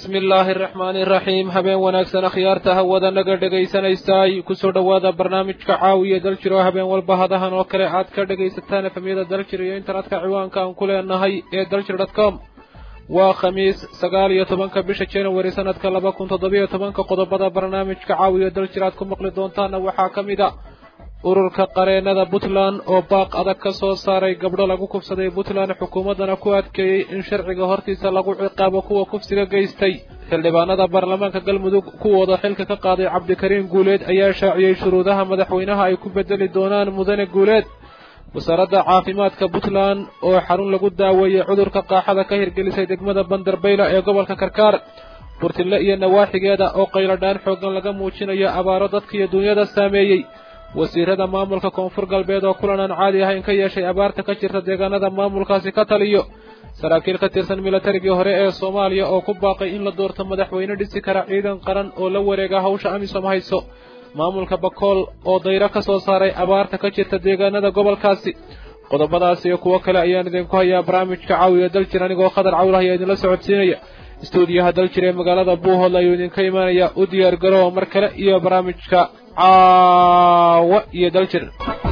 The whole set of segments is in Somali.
bismi illaahi araxmaani iraxiim habeen wanaagsan akhyaarta hawada naga dhegaysanaysaay kusoo dhowaada barnaamijka caawiya daljir oo habeen walba hadahan oo kale aad ka dhegaysataan efamyada daljir iyo internetka ciwaanka aan ku leenahay ee daljir dot com waa khamiis sagaal iyo tobanka bisha january sanadka laba kun toddobiyo tobanka qodobada barnaamijka caawiya daljir aad ku maqli doontaana waxaa ka mid a ururka qareenada puntland oo baaq adag ka soo saaray gabdho lagu kufsaday puntland xukuumaddana ku adkeeyey in sharciga hortiisa lagu ciqaabo kuwa kufsiga geystay xildhibaanada baarlamaanka galmudug kuwooda xilka ka qaaday cabdikariin guuleed ayaa shaaciyey shuruudaha madaxweynaha ay ku bedeli doonaan mudane guuleed wasaaradda caafimaadka puntland oo xarun lagu daaweeyey cudurka qaaxada ka hirgelisay degmada bandarbayla ee gobolka karkaar burtille iyo nawaaxigeeda oo qayladhaan xooggan laga muujinayo abaaro dadka iyo dunyada saameeyey wasiirada maamulka koonfur galbeed oo kulan aan caadi ahayn ka yeeshay abaarta ka jirta deegaanada maamulkaasi ka taliyo saraakiil ka tirsan milatarigii hore ee soomaaliya oo ku baaqay in la doorto madaxweyne dhisi kara ciidan qaran oo la wareega hawsha amisom hayso maamulka bakool oo dayro ka soo saaray abaarta ka jirta deegaanada gobolkaasi qodobadaas iyo kuwo kale ayaan idinku hayaa barnaamijka caawiya daljir anigoo khadar cawlah ayaa idinla socodsiinaya stuudiyaha daljir ee magaalada buuhoodle ayuu idinka imaanaya u diyaar garoowa mar kale iyo barnaamijka caawa iyo daljir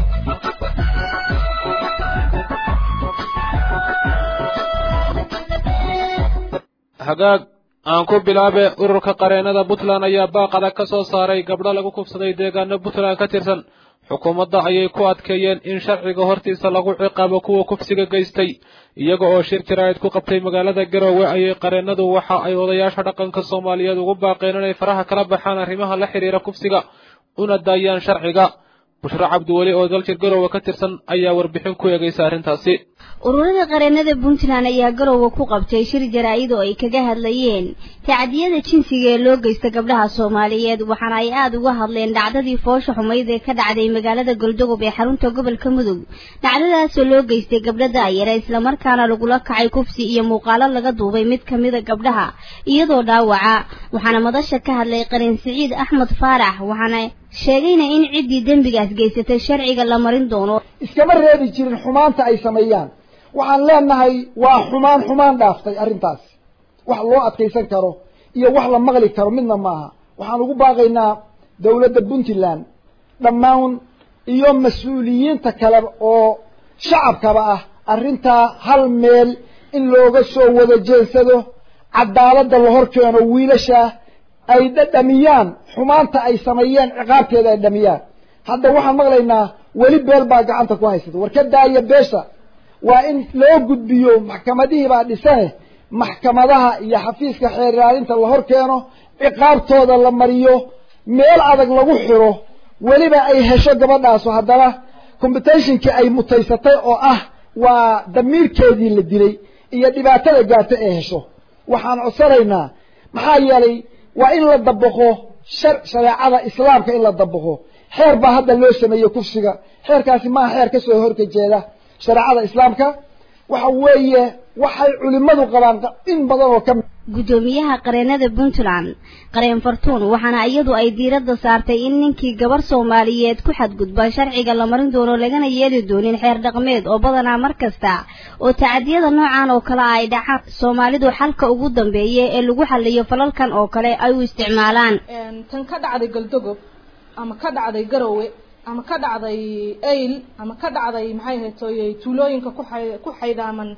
hagaag aan ku bilaabe ururka qareenada puntland ayaa baaq adag ka soo saaray gabdho lagu kufsaday deegaano puntland ka tirsan xukuumadda ayay ku adkeeyeen in sharciga hortiisa lagu ciqaabo kuwa kufsiga geystay iyaga oo shir jaraa'id ku qabtay magaalada garoowe ayay qareenadu waxa ay odayaasha dhaqanka soomaaliyeed ugu baaqeen inay faraha kala baxaan arrimaha la xidhiira kufsiga una daayaan sharciga bushro cabdiweli oo daljir garoowe ka tirsan ayaa warbixin ku eegaysa arrintaasi ururada qareenada puntland ayaa garoowe ku qabtay shir jaraa'id oo ay kaga hadlayeen tacdiyada jinsiga ee loo geysta gabdhaha soomaaliyeed waxaana ay aada uga hadleen dhacdadii foosha xumayd ee ka dhacday magaalada goldogob ee xarunta gobolka mudug dhacdadaasoo loo geystay gabdha daayara islamarkaana lagula kacay kufsi iyo muuqaalo laga duubay mid kamida gabdhaha iyadoo dhaawaca waxaana madasha ka hadlay qareen siciid axmed faarax waxaana sheegayna in ciddii dembigaas geysatay sharciga la marin doono iskama reebi jirin xumaanta ay sameeyaan waxaan leenahay waa xumaan xumaan dhaaftay arrintaas wax loo adkaysan karo iyo wax la maqli karo midna maaha waxaan ugu baaqaynaa dawladda puntland dhammaan iyo mas-uuliyiinta kale oo shacabkaba ah arrintaa hal meel in looga soo wada jeensado cadaaladda la hor keeno wiilasha ay dhadhamiyaan xumaanta ay sameeyeen ciqaabteeda ay dhamiyaan hadda waxaan maqlaynaa weli beel baa gacanta ku haysata war ka daaya beesha waa in loo gudbiyo maxkamadihii baa dhisane maxkamadaha iyo xafiiska xeer ilaalinta la hor keeno ciqaabtooda la mariyo meel adag lagu xiro weliba ay hesho gabadhaasu haddana competitionkii ay mutaysatay oo ah waa damiirkeedii la dilay iyo dhibaatada gaarta ee hesho waxaan codsanaynaa maxaa yeelay waa in la dabaqo shar shareecada islaamka in la dabaqo xeer baa hadda loo sameeyey kufsiga xeerkaasi maaha xeer kasoo horkajeeda shareecada islaamka waxa weeye waxay culimadu qabaan in badan oo ka guddoomiyaha qareenada puntland qareen fartuun waxaana iyadu ay diiradda saartay in ninkii gabar soomaaliyeed ku xadgudba sharciga la marin doono lagana yeeli doonin xeer dhaqmeed oo badanaa mar kasta oo tacadiyada noocan oo kale ay dhacaan soomaalidu xalka ugu dambeeya ee lagu xaliyo falalkan oo kale ay u isticmaalaan tan ka dhacday galdogob ama ka dhacday garowe ama ka dhacday ayl ama ka dhacday maxay ahaytoy tuulooyinka kuay ku xaydaaman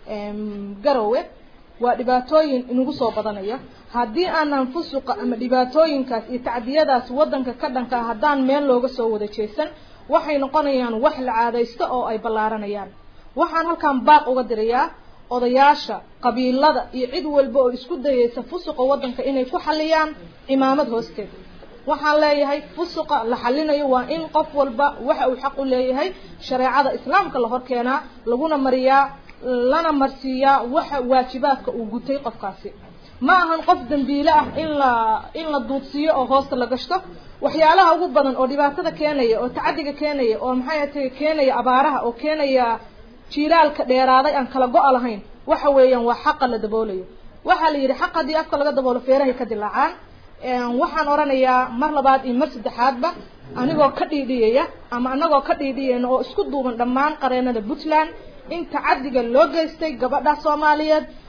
garowe waa dhibaatooyin inagu soo badanaya haddii aanan fusuqa ama dhibaatooyinkaas iyo tacdiyadaas waddanka ka dhanka haddaan meel looga soo wada jeesan waxay noqonayaan wax la caadaysto oo ay ballaaranayaan waxaan halkan baaq uga dirayaa odayaasha qabiilada iyo cid walba oo isku dayaysa fusuqa waddanka inay ku xaliyaan cimaamad hoosteeda waxaan leeyahay fusuqa la xalinayo waa in qof walba waxa uu xaq u leeyahay shareecada islaamka la hor keenaa laguna mariyaa lana marsiiyaa waxa waajibaadka uu gutay qofkaasi ma ahan qof dambiile ah in la in la duudsiiyo oo hoosta la gashto waxyaalaha ugu badan oo dhibaatada keenaya oo tacadiga keenaya oo maxay atay keenaya abaaraha oo keenaya jiilaalka dheeraaday aan kala go-a lahayn waxa weeyaan waa xaqa la daboolayo waxaa la yidhi xaq haddii afka laga daboolo feerahay ka dilaacaan waxaan oranayaa mar labaad iyo mar saddexaadba anigoo ka dhiidhiyaya ama anagoo ka dhiidhiyayna oo isku duuban dhammaan qareenada puntland in tacadiga loo geystay gabadha soomaaliyeed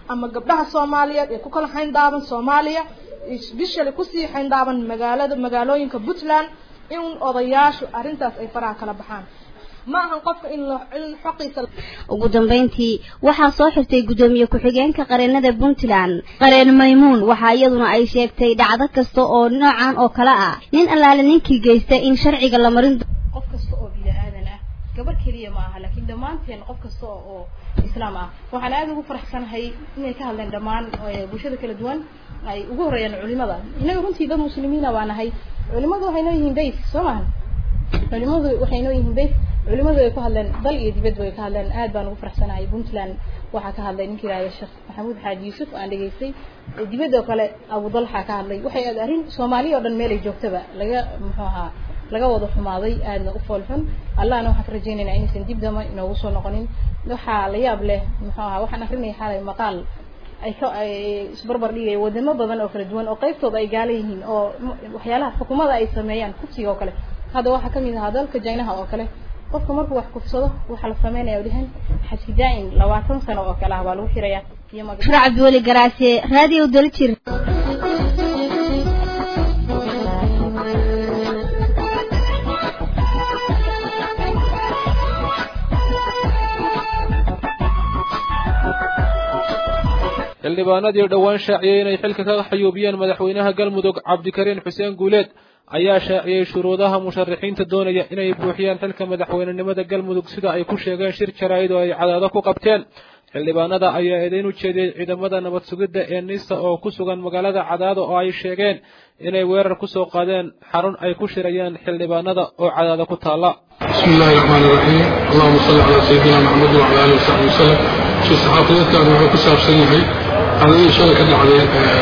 ama gabdhaha soomaaliyeed ee ku kala xayndaaban soomaaliya especially kusii xayndaaban magaalada magaalooyinka puntland in odayaashu arrintaas ay faraha kala baxaan ma ahan qofka in in xoqiisa ugu dambeyntii waxaa soo xirtay guddoomiye ku-xigeenka qareenada puntland qareen maymuun waxaa iyaduna ay sheegtay dhacdo kasta oo noocan oo kale ah nin allaale ninkii geysta in sharciga la marin qof kasta oo bini aadan ah gabar keliya ma aha laakiin dhammaanteen qof kasta oo islaam ah waxaan aada ugu faraxsanahay inay ka hadleen dhammaan bulshada kala duwan ay ugu horeeyaan culimada innaga runtii dad muslimiina baa nahay culimadu waxay noo yihiin bays soo maha culimadu waxay noo yihiin bays culimadu ay ku hadleen dal iyo dibadba ay ka hadleen aad baan ugu faraxsanahay puntland waxaa ka hadlay ninkii yihahda sheekh maxamuud xaaji yuusuf aan dhegaystay dibadda oo kale abudalxa ka hadlay waxay aad arrin soomaaliya oo dhan meel ay joogtaba laga muxuu ahaa laga wada xumaaday aadna u foolxun allahna waxaan ka rajaynaynaa inaysan dib dama inoogu soo noqonin waxaa la yaab leh muxuu ahaa waxaan akrinaya xalay maqaal ay ka ay isbarbar dhigaya wadamo badan oo kala duwan oo qaybtooda ay gaala yihiin oo waxyaalaha xukuumada ay sameeyaan kufsiga oo kale hadda waxaa kamid ahaa dalka jaynaha oo kale qofka markuu wax kufsado waxaa la sameynaya dhihan xaji daa'in labaatan sano oo kale ah baa lagu xiraya iyo shura cabdiweli garaase raadiyo daljir xildhibaanadii dhowaan shaaciyey inay xilka ka xayuubiyeen madaxweynaha galmudug cabdikariin xuseen guuleed ayaa shaaciyey shuruudaha musharaxiinta doonaya inay buuxiyaan xilka madaxweynenimada galmudug sida ay ku sheegeen shir jaraa'id oo ay cadaado ku qabteen xildhibaanada ayaa eedayn u jeediyey ciidamada nabad sugidda ee nisa oo ku sugan magaalada cadaado oo ay sheegeen inay weerar ku soo qaadeen xarun ay ku shirayeen xildhibaanada oo cadaado ku taalla بسم الله الرحمن الرحيم اللهم صل على سيدنا محمد وعلى اله وصحبه وسلم شي صحافيتان waxay ku saabsan yahay adii shalay ka dhacday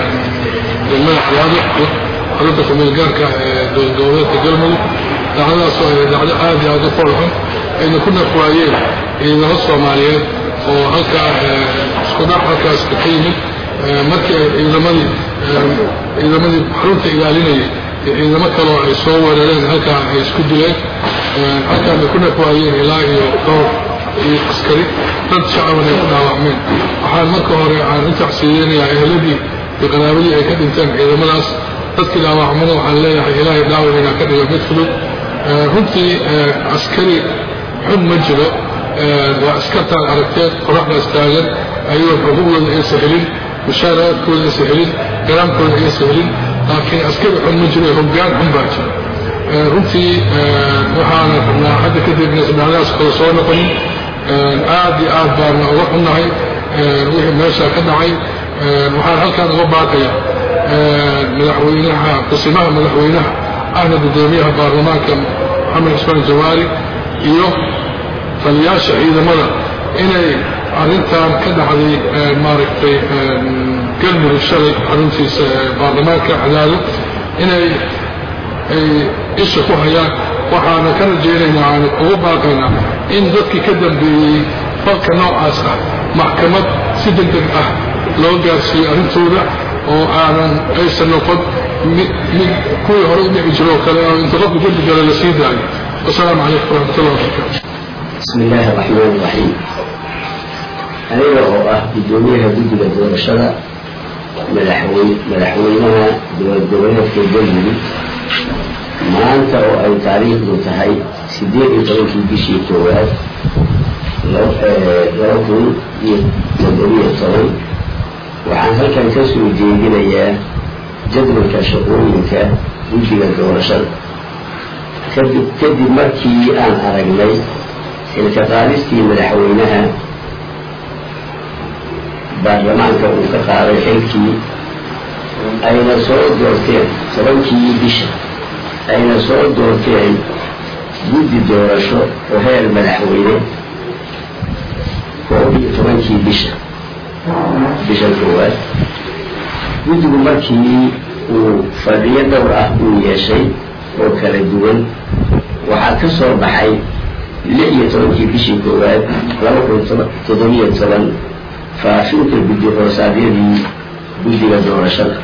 degmada xalaado xarunta kumeel gaarka ee dowladgoboleedka galmudug dhacdadaas oo ay dhacdo aad iyo aad u foolxun ayna ku nafwaayeen ciidamo soomaaliyeed oo halkaa isku dhac halkaas ka yimid markii ay ciidamadii ciidamadii xarunta ilaalinayay ciidamo kaloo ay soo weerareen halkaa ay isku dileen halkaan ay ku nafwaayeen ilaa iyo dhowr iyo askari dad shacaban ay ku dhaawacmeen waxaan marka hore aan u tacsiiyeynayaa eheladii iyo qaraabadii ay ka dhinteen ciidamadaas dadkii dhaawacmana waxaan leeyahay ilaahay dhaawac inaa ka dhigo mid fudud runtii askari xun ma jiro waa askartaan aragteed qoraxdaas taagan ayagoo xuquuqdooda aysan helin mushaaraadkooda aysan helin garaamkooda aysan helin laakiin askari xun ma jiro hoggaan xun baa jira runtii waxaana rabnaa hadda kadib inaysan dhacdadaas kala soo noqonin aad iyo aad baana uga xunnahay wixii meesha ka dhacay waxaan halkaan uga baaqaya madaxweynaha kusimaha madaxweynaha ahna guddoomiyaha baarlamaanka maxamed cusmaan jawaari iyo taliyaasha ciidamada inay arrintan ka dhacday maaragtay galmudug shalay xaruntiisa baarlamaanka cadaado inay ay isha ku hayaan waxaana ka rajaynaynaa aan ugu baaqaynaa in dadkii ka dambeeyey falka noocaas ah maxkamad si deg deg ah loo gaarsiiyo arrintooda oo aanan aysan noqon mid kuwii hore u dhici jiro oo kale oo inta qofku dembi gala la sii daayo wasalaamu calaykum waraxmatullahi wabarakaatu بسم الله الرحمن الرحيم aniga oo ah guddoomiyaha guddiga doorashada madaxwey madaxweynaha dowlad goboleedka galmudug maanta oo ay taariikhdu tahay siddeed iyo tobankii bishii koowaad laba kun iyo toddobiyo toban waxaan halkan ka soo jeedinayaa jadwalka shaqooyinka guddiga doorashada kadib kadib markii aan aragnay xilka qaadistii madaxweynaha baarlamaanka uu ka qaaday xilkii ayna soo doorteen tobankii bisha ayna soo doorteen guddi doorasho oo heer madaxweyne koob iyo tobankii bisha bisha koowaad guddigu markii uu fadhiyo dhowr ah uu yeeshay oo kala duwan waxaa ka soo baxay lix iyo tobankii bishii koowaad laba kun toddobiyo toban faafinta guddi hoosaadyadii guddiga doorashada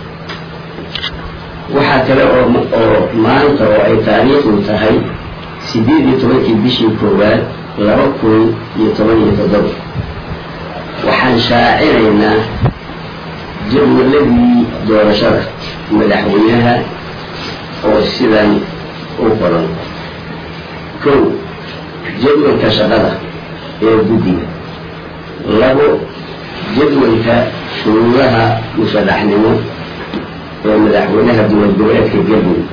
waxaa kale oo oo maanta oo ay taariikhdu tahay siddeed iyo tobankii bishii koowaad laba kun iyo toban iyo toddoba waxaan shaacinaynaa jadwaladii doorashada madaxweynaha oo sidan u qoran kow jadwalka shaqada ee guddiga labo jadwalka shuruudaha mushadaxnimo ee madaxweynaha dowlad goboleedka galmudug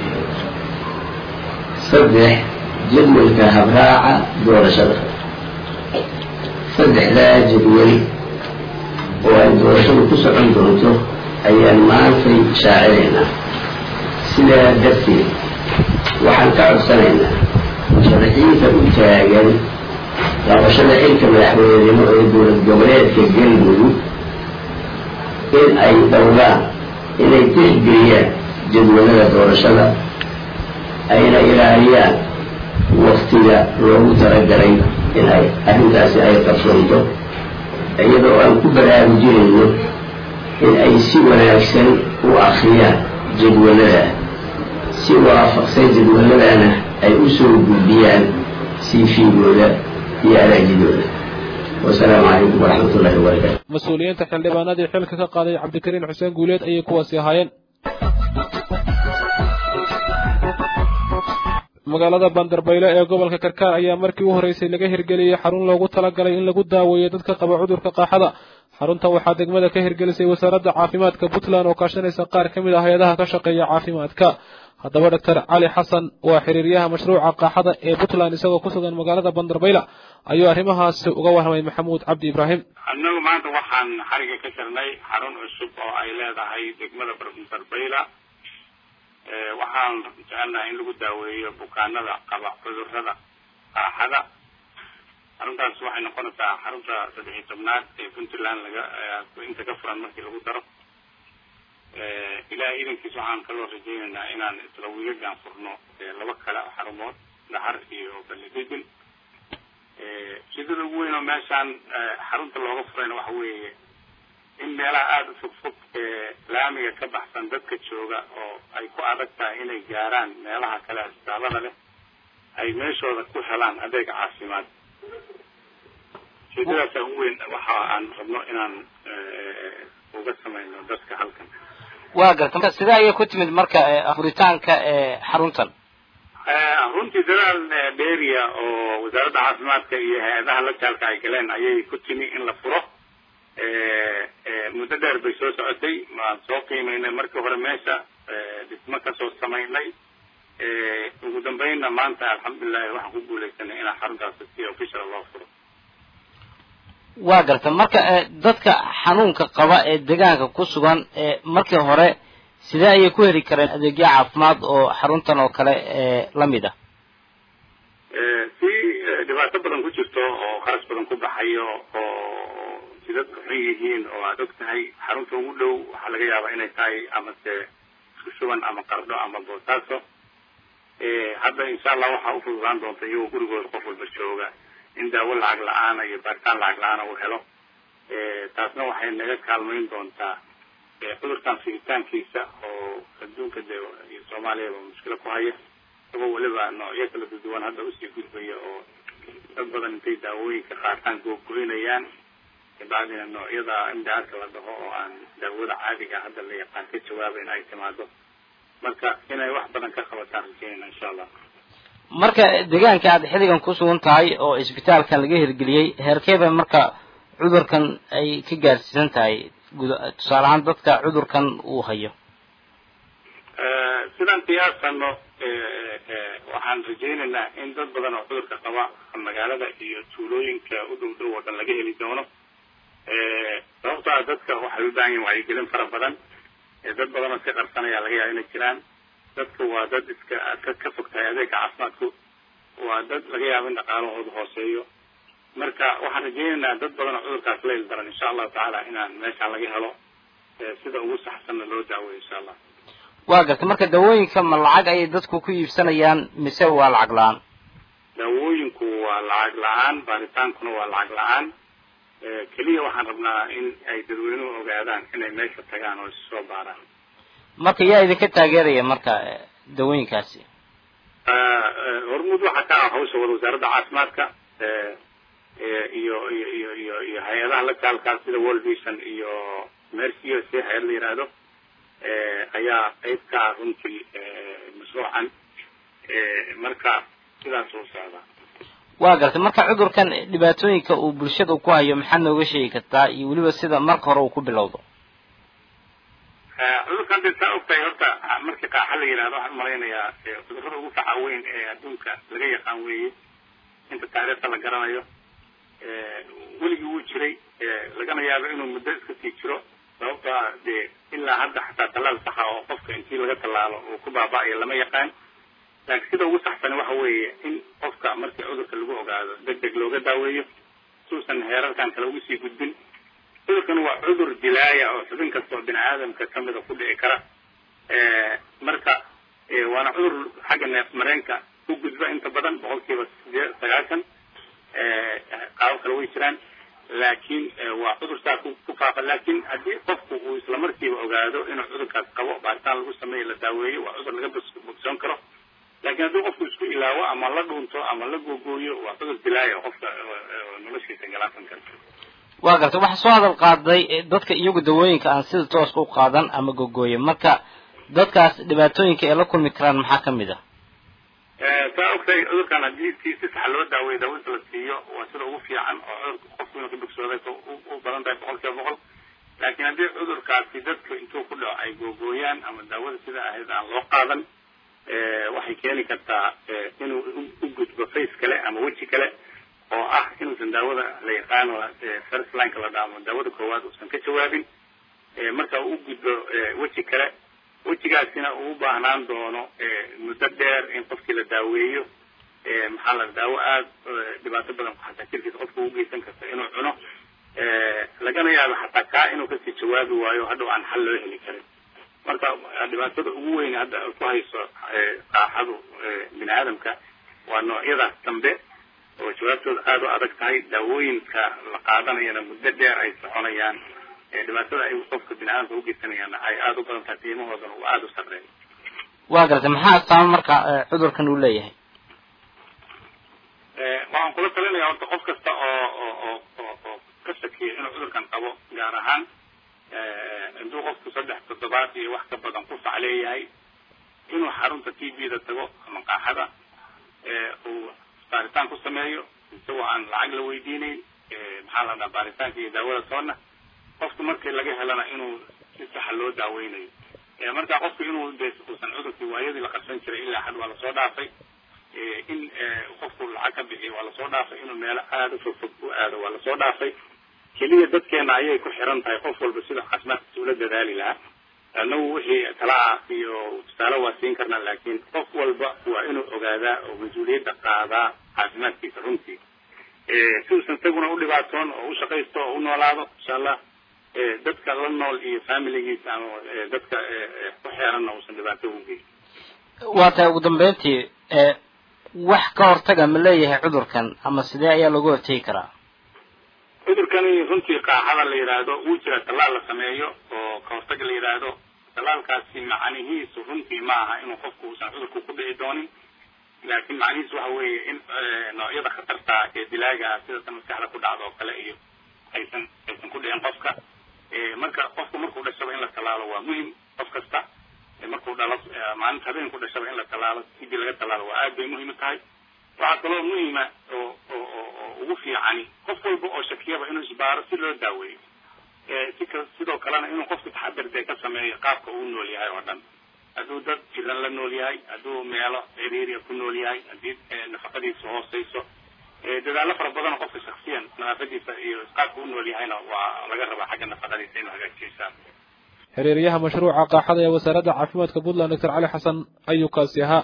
saddex jadwalka habraaca doorashada saddexdaa jadwal oo ay doorashadu ku socon doonto ayaan maantay shaacinaynaa sidaa darteed waxaan ka codsanaynaa musharaxiinta u taagan qabashada xilka madaxweynenimo ee dowlad goboleedka galmudug in ay dhowraan inay tixgeliyaan jadwalada doorashada ayna ilaaliyaan waktiga loogu talagalay in ay arrintaasi ay qabsoonto iyadoo aan ku baraarujinayno in ay si wanaagsan u akriyaan jadwalada si waafaqsan jadwaladana ay u soo gudbiyaan siifigooda iyo araajidooda wasalaamu calaykum waraxmat ullahi wabarakaatu mas-uuliyiinta xildhibaanadii xilka ka qaaday cabdikariin xuseen guuleed ayay kuwaasi ahaayeen magaalada bandarbayle ee gobolka karkaar ayaa markii u horreysay laga hirgeliyey xarun loogu talagalay in lagu daaweeyo dadka qaba cudurka qaaxada xarunta waxaa degmada ka hirgelisay wasaaradda caafimaadka puntland oo kaashanaysa qaar ka mid ah hay-adaha ka shaqeeya caafimaadka haddaba doctor cali xasan waa xiriiryaha mashruuca qaaxada ee puntland isagoo ku sugan magaalada bandarbayla ayuu arrimahaasi uga warramay maxamuud cabdi ibraahim annagu maanta waxaan xariga ka jirnay xarun cusub oo ay leedahay degmada bandarbayla waxaan jecelnahay in lagu daaweeyo bukaanada qaba cudurrada qaaxada xaruntaas waxay noqonaysaa xarunta saddex iyo tobnaad ee puntland laga inta ka furan markii lagu daro ilahay idankiis waxaan kaloo rajaynaynaa inaan isla wiigagaan furno laba kale xarumood dhaxar iyo balididin sidada ugu weyn oo meeshaan xarunta looga furayna waxa weeye in meelaha aada u fog fog ee laamiga ka baxsan dadka jooga oo ay ku adag tahay inay gaaraan meelaha kale asbitaalada leh ay meeshooda ku helaan adeega caafimaad sidadaasa ugu weyn waxa aan rabno inaan uga samayno dadka halkan waa garta marka sidee ayay ku timid marka furitaanka xaruntan runtii dadaal dheeriya oo wasaaradda caafimaadka iyo hay-adaha la jaalka ay galeen ayay ku timi in la furo muddo dheer bay soo socotay waan soo qiimaynay markii hore meesha dhismo kasoo samaynay ugu dambeynna maanta alxamdulilahi waxaan ku guuleysanay inaan xaruntaasi si official loo furo waa garta marka dadka xanuunka qaba ee deegaanka ku sugan markii hore sidee ayay ku heli kareen adeegyo caafimaad oo xaruntan oo kale la mid ah si dhibaato badan ku jirto oo kharash badan ku baxayo oo si dadku xun yihiin oo aada og tahay xarunta ugu dhow waxaa laga yaabaa inay tahay amase isku shuban ama qardho ama boosaaso hadda insha allah waxaa ufududaan doonta iyagoo gurigooda qof walba jooga in daawo lacag la-aana iyo baaritaan lacag la-aana uu helo taasna waxay naga kaalmayn doontaa cudurkan figitaankiisa oo adduunka dee iyo soomaaliyaba mushkilo ku haya isagoo weliba noocyo kala duduwan hadda usii gudbaya oo dad badan intay daawooyinka qaataan googoynayaan kabacdina noocyada imdaadka la dhaho oo aan daawada caadiga hadda la yaqaan ka jawaabayn ay timaado marka inay wax badan ka qabataan rajeynayna insha allah marka deegaanka aad xilligan ku sugan tahay oo isbitaalkan laga hirgeliyey heerkeeba marka cudurkan ay ka gaarsiisan tahay guud tusaale ahaan dadka cudurkan uu hayo sidaan qiyaasano waxaan rajaynaynaa in dad badan oo cudurka qaba magaalada iyo tuulooyinka u dhow dhow oo dhan laga heli doono sababto a dadka waxay u baahan yihin wacyigelin fara badan dad badan oo iska qarsanaya laga yaaba inay jiraan dadka waa dad iska ka ka fog tahay adeega caafimaadku waa dad laga yaabo in dhaqaalahooda hooseeyo marka waxaan rajaynaynaa dad badan oo cudurkaas la il daran insha allahu tacaala inaan meeshaan laga helo sida ugu saxsanna loo daaweyo insha allah waa garta marka daawooyinka ma lacag ayay dadku ku iibsanayaan mise waa lacag la-aan daawooyinku waa lacag la-aan baaritaankuna waa lacag la-aan keliya waxaan rabnaa in ay dadweynuhu ogaadaan inay meesha tagaan oo isu soo baaraan marka yaa idinka taageeraya marka dawooyinkaasi hormuud waxaa ka ah hawsha wada wasaaradda caafimaadka iyo iyo iyo iyo iyo hay-adaha la jaalkaa sida world vision iyo mercy u s hay-ad la yidhaahdo ayaa qayb ka ah runtii mashruucan marka sidaas uu socdaa waa gartay marka cudurkan dhibaatooyinka uu bulshada ku hayo maxaad nooga sheegi kartaa iyo weliba sida marka hore uu ku bilowdo cudurkan dee saa ogtahay horta markii qaaxa la yidhahdo waxaan umalaynayaa cudurrada ugu faca weyn ee adduunka laga yaqaan weeye inta taariikhda la garanayo weligii wuu jiray lagana yaabo inuu muddo iska sii jiro sababto ah dee ilaa hadda xataa tallaal saxa oo qofka intii laga tallaalo uu ku baaba'ayo lama yaqaan laakiin sida ugu saxsani waxa weeye in qofka markii cudurka lagu ogaado deg deg looga daaweeyo suusan heerarkan kale ugu sii gudbin cudurkan waa cudur dilaaya oo xubin kasta oo bini aadamka kamida ku dhici kara marka waana cudur xagga neef mareenka ku gudba inta badan boqolkiiba sidee sagaashan qaabo kale way jiraan laakiin waa cudur saa ku faafa laakiin haddii qofku uu isla markiiba ogaado inuu cudurkaas qabo baaritaan lagu sameeyo la daaweeyo waa cudur laga bogsoon karo laakiin haddii qofku isku ilaawo ama la dhuunto ama la googooyo waa cudur dilaaya oo qofka noloshiisa galaasan karta waa gartay waxaa soo hadal qaaday dadka iyagu dawooyinka aan sida tooska u qaadan ama gogooye marka dadkaas dhibaatooyinka ay la kulmi karaan maxaa ka mid ah saa ogtahay cudurkan haddii si si sax loo daaweeyo daawada la siiyo waa sida ugu fiican oo cudurka qofku inuu ka bogsooday u badan tahay boqol kiiba boqol laakiin haddii cudurkaasi dadku intuu ku dhaco ay googooyaan ama daawada sida ahayd aan loo qaadan waxay keeni kartaa inuu u gudbo face kale ama weji kale oo ah inuusan daawada la yaqaano first lineka la dhaamo daawada koowaad uusan ka jawaabin marka uu gudbo weji kale wejigaasina uu u baahnaan doono muddo dheer in qofkii la daaweeyo maxaa la daawo aada dhibaato badan xataa jirkiisa qofka u geysan karta inuu cuno lagana yaabo xataa kaa inuu kasii jawaabi waayo hadhow aan xal loo heli karin marka dhibaatada ugu weyn hadda ku hayso qaaxadu bini aadamka waa noocyadaas dambe oo jawaabtooda aada u adag tahay daawooyinka la qaadanayana muddo dheer ay soconayaan dhibaatada ay qofka bini aadamka ugeysanayaan ay aada u badan tahay qiimahoodana uu aada u sarreeyo waa gartay maxaa astaama marka cudurkan uu leeyahay waxaan kula talinaya horta qof kasta oo oo oo oo oo ka shakiya inuu cudurkan qabo gaar ahaan hadduu qofku saddex toddobaad iyo wax ka badan ku fac leeyahay inuu xarunta t v da tago ama qaaxada uu baaritaan ku sameeyo isagoo aan lacag la weydiinayn maxaa la dhaha baaritaanka iyo daawada toonna qofku markii laga helana inuu si saxa loo daaweynayo marka qofku inuu de uusan cudurkii waayadii la qabsan jiray ilaa xad waa lasoo dhaafay in qofku lacag ka bixiyo waa lasoo dhaafay inuu meelo aada u fogfog u aado waa lasoo dhaafay keliya dadkeena ayay ku xiran tahay qof walba sida caafimaadkiisa ula dadaali lahaa annagu wixii talaa iyo tusaale waa siin karnaa laakiin qof walba waa inuu ogaadaa oo mas-uuliyadda qaadaa caafimaadkiisa runtii si uusan isaguna u dhibaatoon oo u shaqaysto oo u noolaado insha allah dadka la nool iyo familigiisa ama dadka ku xeeranna uusan dhibaato ugu geyn waa tahay ugu dambeyntii wax ka hortaga ma leeyahay cudurkan ama sidee ayaa looga hortegi karaa cudurkani runtii qaaxada la yidhaahdo wuu jira tallaal la sameeyo oo ka hortag la yidhaahdo tallaalkaasi macnihiisu runtii ma aha inuu qofku uusan cudurku ku dhici doonin laakiin macnihiisu waxa weeye in noocyada khatarta ee dilaaga ah sida tan maskaxda ku dhacdo oo kale iyo aysan aysan ku dhicin qofka marka qofku markuu dhashaba in la tallaalo waa muhim qof kasta markuu dhalo maalinta habeenku dhashaba in la tallaalo sidii laga tallaalo waa aad bay muhiim u tahay waxaa kaloo muhima oo oo oo ugu fiicani qof walba oo shakiyaba inuu isbaaro si loo daaweeyo si sidoo kalena inuu qofku taxadar dee ka sameeyo qaabka uu nool yahay oo dhan hadduu dad jiran la nool yahay hadduu meelo ciriiriya ku nool yahay haddii nafaqadiisa hooseyso dadaallo fara badan oo qofka shaksiyan nadaafadiisa iyo qaabka u nool yahayna waa laga rabaa xagga nafaqadiisa inuu hagaajiyeysaan xiriiryaha mashruuca qaaxada ee wasaaradda caafimaadka puntland doctor cali xasan ayuu kaasi ahaa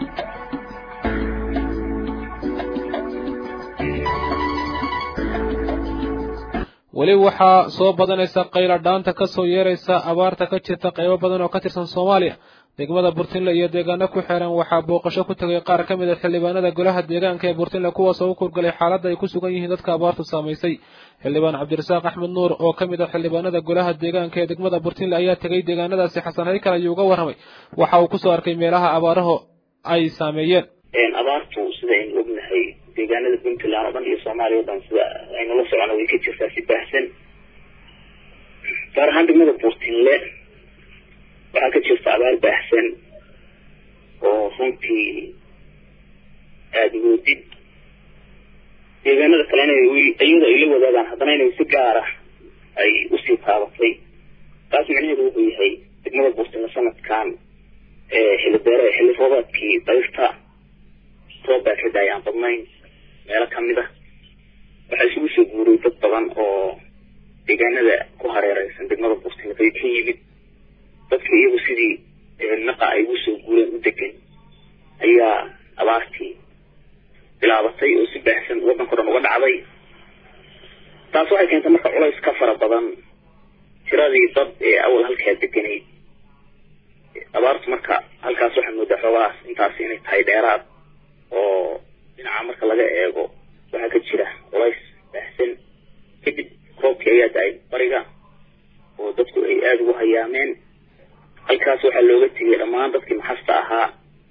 weli waxaa soo badanaysa qayla dhaanta kasoo yeeraysa abaarta ka jirta qaybo badan oo ka tirsan soomaaliya degmada burtinle iyo deegaano ku xeeran waxaa booqasho ku tegay qaar ka mid a xildhibaanada golaha deegaanka ee burtinle kuwaasoo u kurgalay xaaladda ay ku sugan yihiin dadka abaartu saamaysay xildhibaan cabdirasaaq axmed nuur oo ka mid ah xildhibaanada golaha deegaanka ee degmada burtinle ayaa tegay deegaanadaasi xasan haykal ayuu uga warramay waxa uu kusoo arkay meelaha abaaraho ay saameeyeen abaartu sida aynu ognahay deegaanada puntland oo dhan iyo soomaaliya o dhan sida aynu la socono way ka jirtaa si baahsan gaar ahaan degmada buurtinle waxaa ka jirta abaar baahsan oo runtii aada moodid deegaanada kalena iyada ay la wadaagaan haddana inay si gaara ay usii taabatay taas micnaheedu wuxuu yahay degmada buurtinle sanadkan xilli beere xilli roobaadkii dayrta roob baa ka daaya aan badnayn meelo kamid ah waxaa isugu soo guuray dad badan oo deegaanada ku hareereysan degmada buurtinle bay ka yimid dadka iyagu sidii naqa ay ugu soo guureen u degan ayaa abaartii bilaabatay oo si baahsan waddanka o dhan uga dhacday taas waxay keentay marka culays ka fara badan tiradii dad ee awal halkaa deganayd abaartu marka halkaas waxaa moodaa xoogahaas intaasi inay tahay dheeraad oo dhinaca marka laga eego waxaa ka jira culays baahsan kadib roobkii ayaa da-ay bariga oo dadku ay aada ugu hayaameen halkaas waxaa looga tegay dhammaan dadkii maxasta ahaa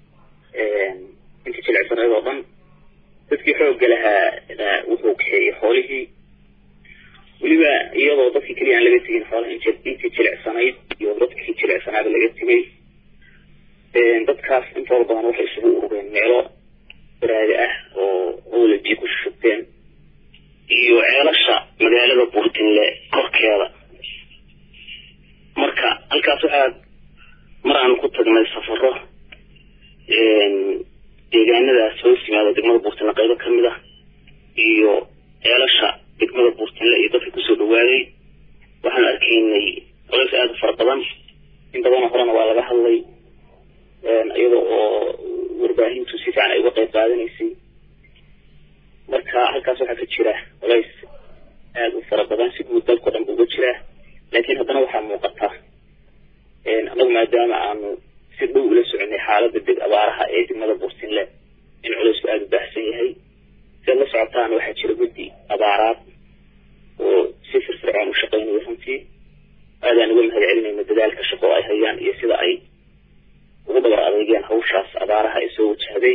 intii jilicsaneed oo dhan dadkii xoogga lahaa wuxuu kaxeeyey xoolihii weliba iyadoo dadkii keliya aan laga tegin xoolaha intii jilicsanayd iyo dadkii jilicsanaaba laga tegay dadkaas intooda badan waxay isugu urureen meelo baraade ah oo owlaji ku shubteen iyo ceelasha magaalada buurtinle korkeeda marka halkaas waxaa mar aanu ku tagnay safaro deegaanadaas hoos yimaada degmada buurtinle qaybo kamid ah iyo ceelasha degmada buurtinle iyo dadka kusoo dhawaaday waxaan arkaynay colays aada u fara badan in badanoo horena waa laga hadlay iyada oo warbaahintu si fiican ay uga qayb qaadanaysay marka halkaas waxaa ka jira colays aada u fara badan si guud dalkao dhan ba uga jiraa laakiin haddana waxaa muuqata anagu maadaama aanu si dhow ula soconay xaaladda deg abaaraha ee degmada buurtinle in culaysku aada u baahsan yahay siad la socotaan waxaa jira guddi abaaraad oo si firfircoon u shaqaynaya runtii aadaan uga mahad celinayna dadaalka shaqo ay hayaan iyo sida ay ugu dabar adeegeen hawshaas abaaraha ee soo wajahday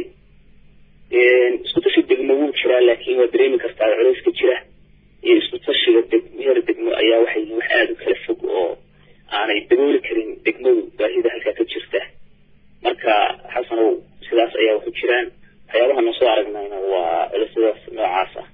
isku tashi degmo wuu jiraa laakiin waa dareemi kartaa culayska jira iyo isku tashiga deg heer degmo ayaa waxay yihiin wax aada u kala fog oo aanay dabooli karin degmadu baahida halkaa ka jirta marka xasanow sidaas ayaa waxu jiraan waxyaabaha noo soo aragnayna waa culaysyadaas noocaas ah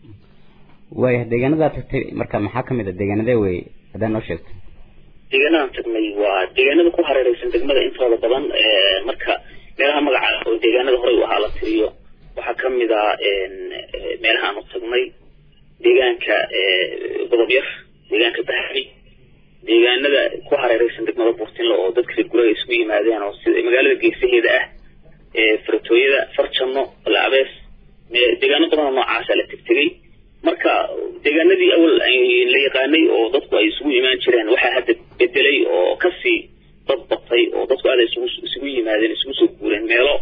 waaya deegaanadaa tagtay marka maxaa kamid a deegaanadee wey haddaa noo sheegto deegaanadan tagnay waa deegaanada ku hareereysan degmada intooda badan marka meelaha magaca oo deegaanada horey u ahaa la tiriyo waxaa kamid a meelaha aanu tagnay deegaanka godob yar deegaanka bahri deegaanada ku hareereysan degmada buurtinle oo dadka reer guraga isugu yimaadeen oo sida magaalada geesaheeda ah faratooyada farjano laabees deegaano badan oo noocaasa la tegtegay marka deegaanadii awal la yaqaanay oo dadku ay isugu imaan jireen waxaa hadda bedelay oo kasii dad batay oo dadku aada isugu isugu yimaadeen isugu soo guureen meelo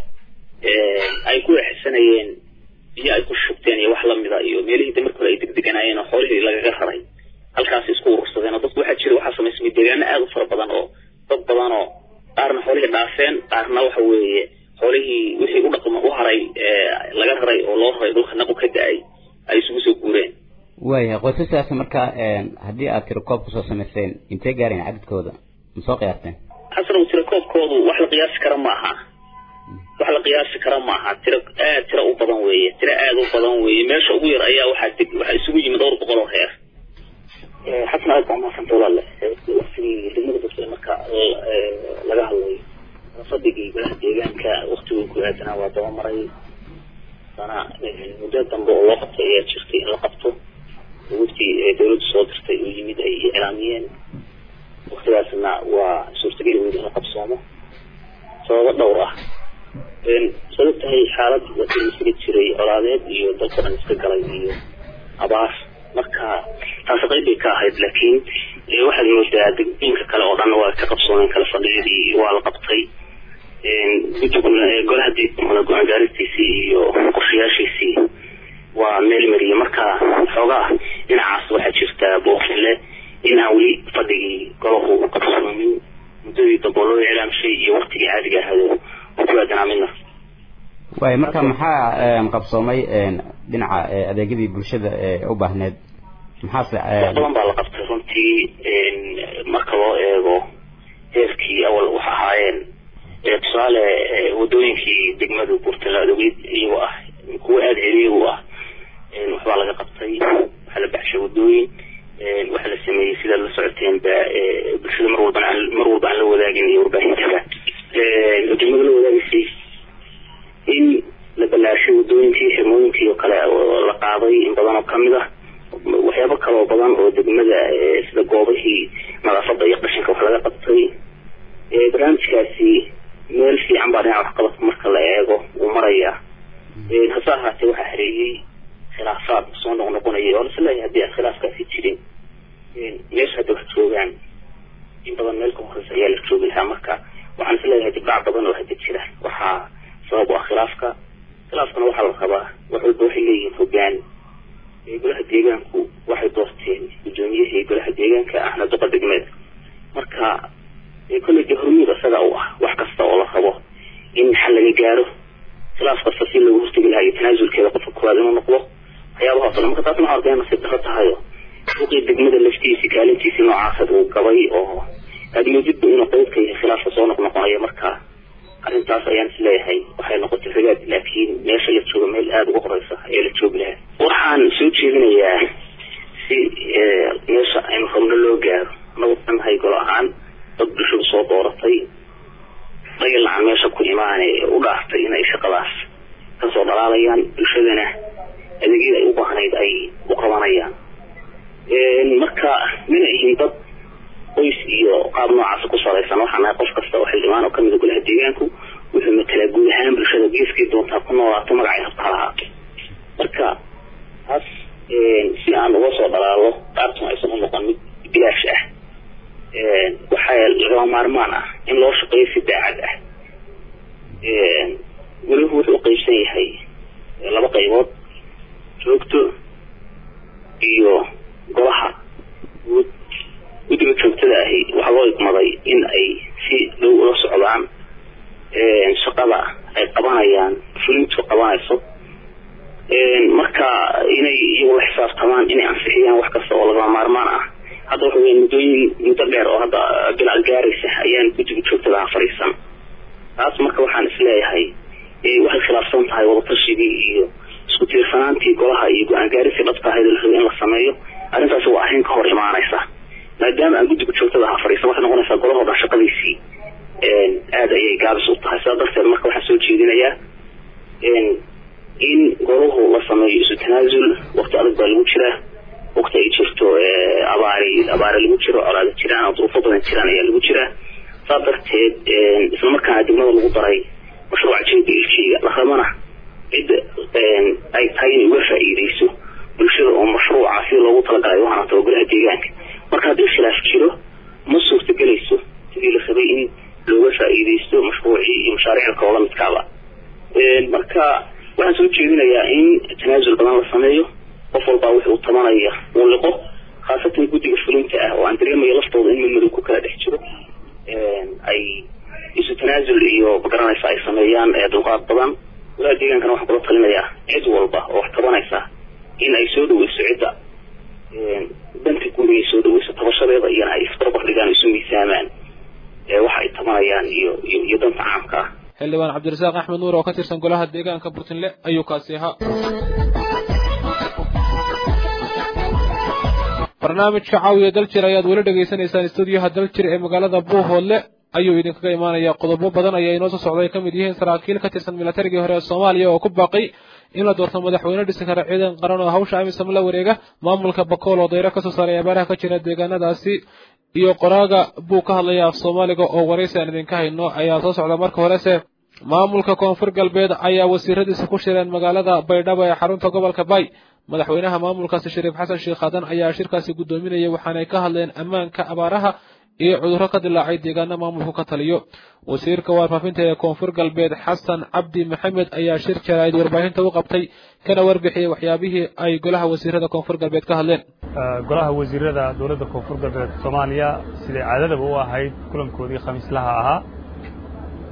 ay ku exsanayeen biyo ay ku shubteen iyo wax lamida iyo meelihii damarka hore ay degdeganaayeen oo xoolihii lagaga raray halkaas isku urursadeen oo dadku waxaa jira waxaa samaysmay deegaano aada u fara badan oo dad badan oo qaarna xoolihii dhaafeen qaarna waxa weeye xoolihii wixii u dhaqma u haray laga raray oo loo raray dhulka naqu ka da-ay ay isugu soo guureen waayahay qoysaskaas marka haddii aad tiro koob kusoo samayseen intee gaarayn cadadkooda ma soo qiyaasteen xasanow tiro koobkoodu wax la qiyaasi kara ma aha wax la qiyaasi kara ma aha tiro aad tiro u badan weeye tiro aada u badan weeye meesha ugu yar ayaa waxaa deg waxaa isugu yimid dhowr boqol oo reer xasan aad baa mahadsanta walaale waktigii degmada bursle marka laga hadlayo fadhigii golaha deegaanka waktiguu ku aadanaa waa daba maray dana muddo dambe oo loo qabtay ayaa jirtay in la qabto waftii dawladdu soo dirtay oo yimid ay iclaamiyeen waktigaasna waa suurtageli weyda in la qabsoomo sababo dhowr ah sabab tahay xaalad wadada isaga jiray colaadeed iyo dalka dhan iska galay iyo abaar marka taasi qayb bay ka ahayd laakiin waxaad moodaa degdinka kale oo dhan waa ka qabsoomeen kala fadhiyadii waa la qabtay golaha go-aan gaaristiisii iyo qorshayaashiisii waa meel mariye marka xoogaa dhinacaas waxaa jirta booqinle in aan weli fadhigii golahu qabsoomin muddadii dambe loo iclaamshay iyo waktigii caadiga ahado oo ku aadanaa midna waay marka maxaa qabsoomay dhinaca adeegyadii bulshada ee u baahneed maxaase wax badan baa la qabtay runtii marka loo eego heerkii awal wax ahaayeen tusaale wadooyinkii degmadu burtala adogeyd iyagoo ah kuwa aada celiya u ah waxbaa laga qabtay waxaa la baxshay wadooyin waxaa la sameeyey sidaad la socoteen ba bulshada mar walbana aan mar walba aan la wadaagin iyo warbaahintaba degmada la wadaagisay in la ballaashay wadooyinkii xirmooyinkii oo kale la qaaday in badan oo kamid ah waxyaabo kaloo badan oo degmada sida goobihii nadaafada iyo qashinka wax laga qabtay barnaamijkaasi meel fiican baa dhinaca waxqabadka marka la eego uu marayaa hase ahaatee waxaa hareeyey khilaafaad soo noqnoqonaya oo lasleeyahay haddii aan khilaafkaasi jirin meesha hadda wax joogaan in badan meel ka horeysa ayaa la joogi lahaa marka waxaan isleeyahay dibdhac badan oo hadda jira waxaa sabab u ah khilaafka khilaafkana waxaa la rabaa wax walba waxay leeyihiin hogaan golaha deegaanku waxay doorteen guddoomiyihii golaha deegaanka ahna duqa degmeed marka kolley dee hormuud isaga u ah wax kasta oo la rabo in xal laga gaaro khilaaf kasta si loogu hortegi lahaa iyo tanaasulkeeda qofka koowaad inuu noqdo waxyaabahaas o marka taasna waxaa arkaya nasiib daro tahayo suuqii degmada laftiisi kaalintiisi noocaasad uu gabay oo aada moodidba inuu qeyb ka yahay khilaafka soo noqnoqonayo marka arrintaas ayaan isleeyahay waxay noqotay ragaad laakiin meesha la joogo meel aada uga horeysa ayaa la joogi lahaa waxaan soo jeedinayaa si meesha aynu rabno loo gaaro anagu nahay golo ahaan dad bulshadu soo dooratay dagil aan meesha ku imaane u dhaaftay inay shaqadaas kasoo dhalaalayaan bulshadana adeegyada ay u baahnayd ay u qabanayaan marka mina ihin dad qoys iyo qaab noocaas ku salaysan waxaan nahay qof kasta oo xildhibaan oo kamida golaha deegaanku wuxuu matalaa guud ahaan bulshada geeskii doontaa ku noolaato magacay habta lahaa marka taas si aan uga soo dhalaalo qaabtun aysan u noqon mid bilaash ah waxaa lagama maarmaan ah in loo shaqeeyo si daacad ah weliba wuxuu uqeybsan yahay laba qaybood joogto iyo golaha guud guddiga joogtada ahi waxaa loo igmaday in ay si dhow ula socdaan shaqada ay qabanayaan fulintu qabanayso marka inay iyagu la xisaabtamaan inay ansixiyaan wax kasta oo lagama maarmaan ah hadda waxa weya muddooyin muddo dheer oo hadda bilaal gaaraysa ayaan guddiga joogtada ah fadhiisan taas marka waxaan isleeyahay waxay khilaafsan tahay wadatashigai iyo isku tiirsanaantii golaha iyo go-aan gaarisii dhabta ahayd la rabay in la sameeyo arrintaasi waa arrin ka hor imaanaysa maadaama aan guddiga joogtada aha fadhiisan waxay noqonaysaa golahoo dhan shaqadiisii aada ayay gaabis u tahay sidaa darteed marka waxaan soo jeedinayaa in golahu la sameeyo isu tanaasul waqti adag baa lagu jiraa waqti ay jirto abaari abaare lagu jiro colaada jiraan oo duruufo badan jiraan ayaa lagu jiraa saa darteed isla markaana degmada lagu daray mashruuca jeeda ilkeyga la rabana cidda ay tahay inay uga faa'iideyso bulshada oo mashruuca si loogu talagalay waxaana tabagolaha deegaanka marka haddii khilaaf jiro ma suurtagelayso sidii la rabay in looga faa'iideysto mashruucii iyo mashaariicda kaloo lamidkaaba marka waxaan soo jeedinayaa in tanaasul badan la sameeyo qof walbaa wuxuu tabanaya uu liqo khaasatan guddiga fulinta ah oo aan dareemayo laftooda in midmadow ku kala dhex jiro ay isu tanaasul iyo magaranaysa ay sameeyaan dulqaad badan walaha deegaankana waxaan kula talinayaa cid walba oo wax tabanaysa in ay soo dhaweyso cidda danta guud ay soo dhaweyso tabashadeeda iyana ay isbarbar dhigaan isu miisaamaan waxa ay tabanayaan iyo iyo danta caamka ah xildhibaan cabdirasaaq axmed nuur oo ka tirsan golaha deegaanka burtinle ayuu kaasi ahaa barnaamijka caawiya daljir ayaad weli dhegaysanaysaan stuudiyaha daljir ee magaalada buuhoodle ayuu idinkaga imaanayaa qodobo badan ayaa inoo soo socday ka mid yihiin saraakiil ka tirsan milatarigii hore ee soomaaliya oo ku baaqay in la doorto madaxweyne dhisi kara ciidan qaran oo hawsha amisam la wareega maamulka bakool oo dayro kasoo saaray abaaraha ka jira deegaanadaasi iyo qoraaga buu ka hadlaya af soomaaliga oo waraysi aan idinka hayno ayaa soo socda marka horese maamulka koonfur galbeed ayaa wasiiradiisa ku shireen magaalada baydhabo ee xarunta gobolka bay madaxweynaha maamulkaasi shariif xasan sheekh hadan ayaa shirkaasi guddoominayay waxaanay ka hadleen ammaanka abaaraha iyo cudurro ka dilaacay deegaano maamulku ka taliyo wasiirka warfaafinta ee koonfur galbeed xasan cabdi maxamed ayaa shir jaraa'id warbaahinta u qabtay kana warbixiyey waxyaabihii ay golaha wasiirada koonfur galbeed ka hadleen golaha wasiirada dowladda koonfur galbeed soomaaliya siday caadadaba u ahayd kulankoodii khamiislaha ahaa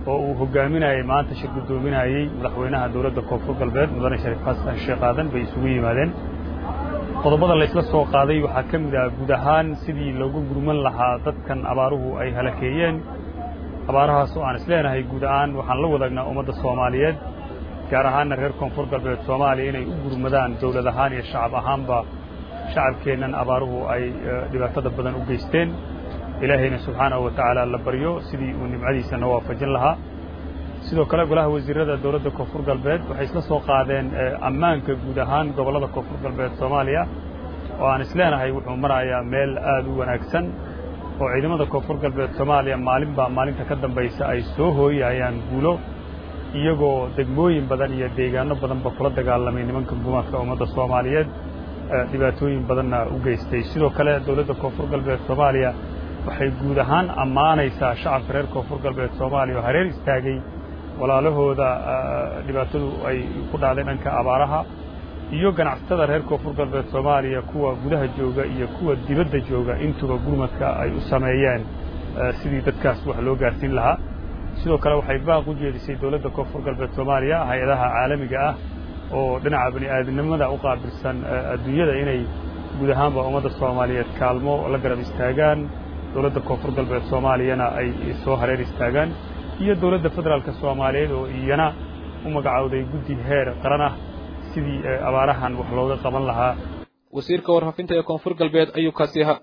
oo uu hogaaminayay maanta shir guddoominayey madaxweynaha dowladda koonfur galbeed mudane shariif xasan sheekh aadan bay isugu yimaadeen qodobada laysla soo qaaday waxaa ka mid ah guud ahaan sidii loogu gurman lahaa dadkan abaaruhu ay halakeeyeen abaarahaas oo aan isleenahay guud ahaan waxaan la wadaagnaa ummadda soomaaliyeed gaar ahaanna reer koonfur galbeed soomaaliya inay u gurmadaan dowlad ahaan iyo shacab ahaanba shacabkeennan abaaruhu ay dhibaatada badan u geysteen ilaahayna subxaanahu wa tacaala la baryo sidii uu nimcadiisa na waafajin lahaa sidoo kale golaha wasiirada dowladda koonfur galbeed waxay isla soo qaadeen ammaanka guud ahaan gobollada koonfur galbeed soomaaliya oo aan isleenahay wuxuu marayaa meel aad u wanaagsan oo ciidamada koonfur galbeed soomaaliya maalinbaa maalinta ka dambaysa ay soo hooyayaan guulo iyagoo degmooyin badan iyo deegaano badanba kula dagaalamay nimanka gumaadka ummadda soomaaliyeed dhibaatooyin badanna u geystay sidoo kale dowladda koonfur galbeed soomaaliya waxay guud ahaan ammaanaysaa shacabka reer koonfur galbeed soomaaliya oo hareer istaagay walaalahooda dhibaatadu ay ku dhacday dhanka abaaraha iyo ganacsatada reer koonfur galbeed soomaaliya kuwa gudaha jooga iyo kuwa dibadda jooga intuba gurmadka ay u sameeyeen sidii dadkaas wax loo gaarsiin lahaa sidoo kale waxay baaq u jeedisay dowladda koonfur galbeed soomaaliya hay-adaha caalamiga ah oo dhinaca bani aadamnimada u qaabilsan adduunyada inay guud ahaanba ummadda soomaaliyeed kaalmo la garab istaagaan dowladda koonfur galbeed soomaaliyana ay soo hareer istaagaan iyo dowladda federaalka soomaaliyeed oo iyana u magacowday guddi heer qaran ah sidii abaarahan wax looga qaban lahaa wasiirka warfaafinta ee koonfur galbeed ayuu kaasi ahaa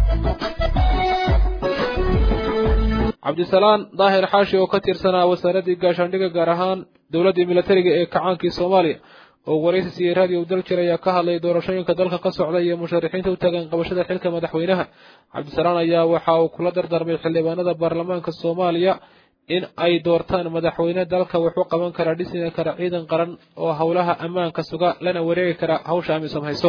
cabdisalaan daahir xaashi oo ka tirsanaa wasaaraddii gaashaandhigga gaar ahaan dowladdii milatariga ee kacaankii soomaaliya oo waraysi siiyey raadiyo daljir ayaa ka hadlay doorashooyinka dalka ka socda iyo musharaxiinta u taagan qabashada xilka madaxweynaha cabdisalaan ayaa waxa uu kula dardaarmay xildhibaanada baarlamaanka soomaaliya in ay doortaan madaxweyne dalka wuxuu qaban karaa dhisina kara ciidan qaran oo howlaha ammaanka suga lana wareegi kara hawsha amisom hayso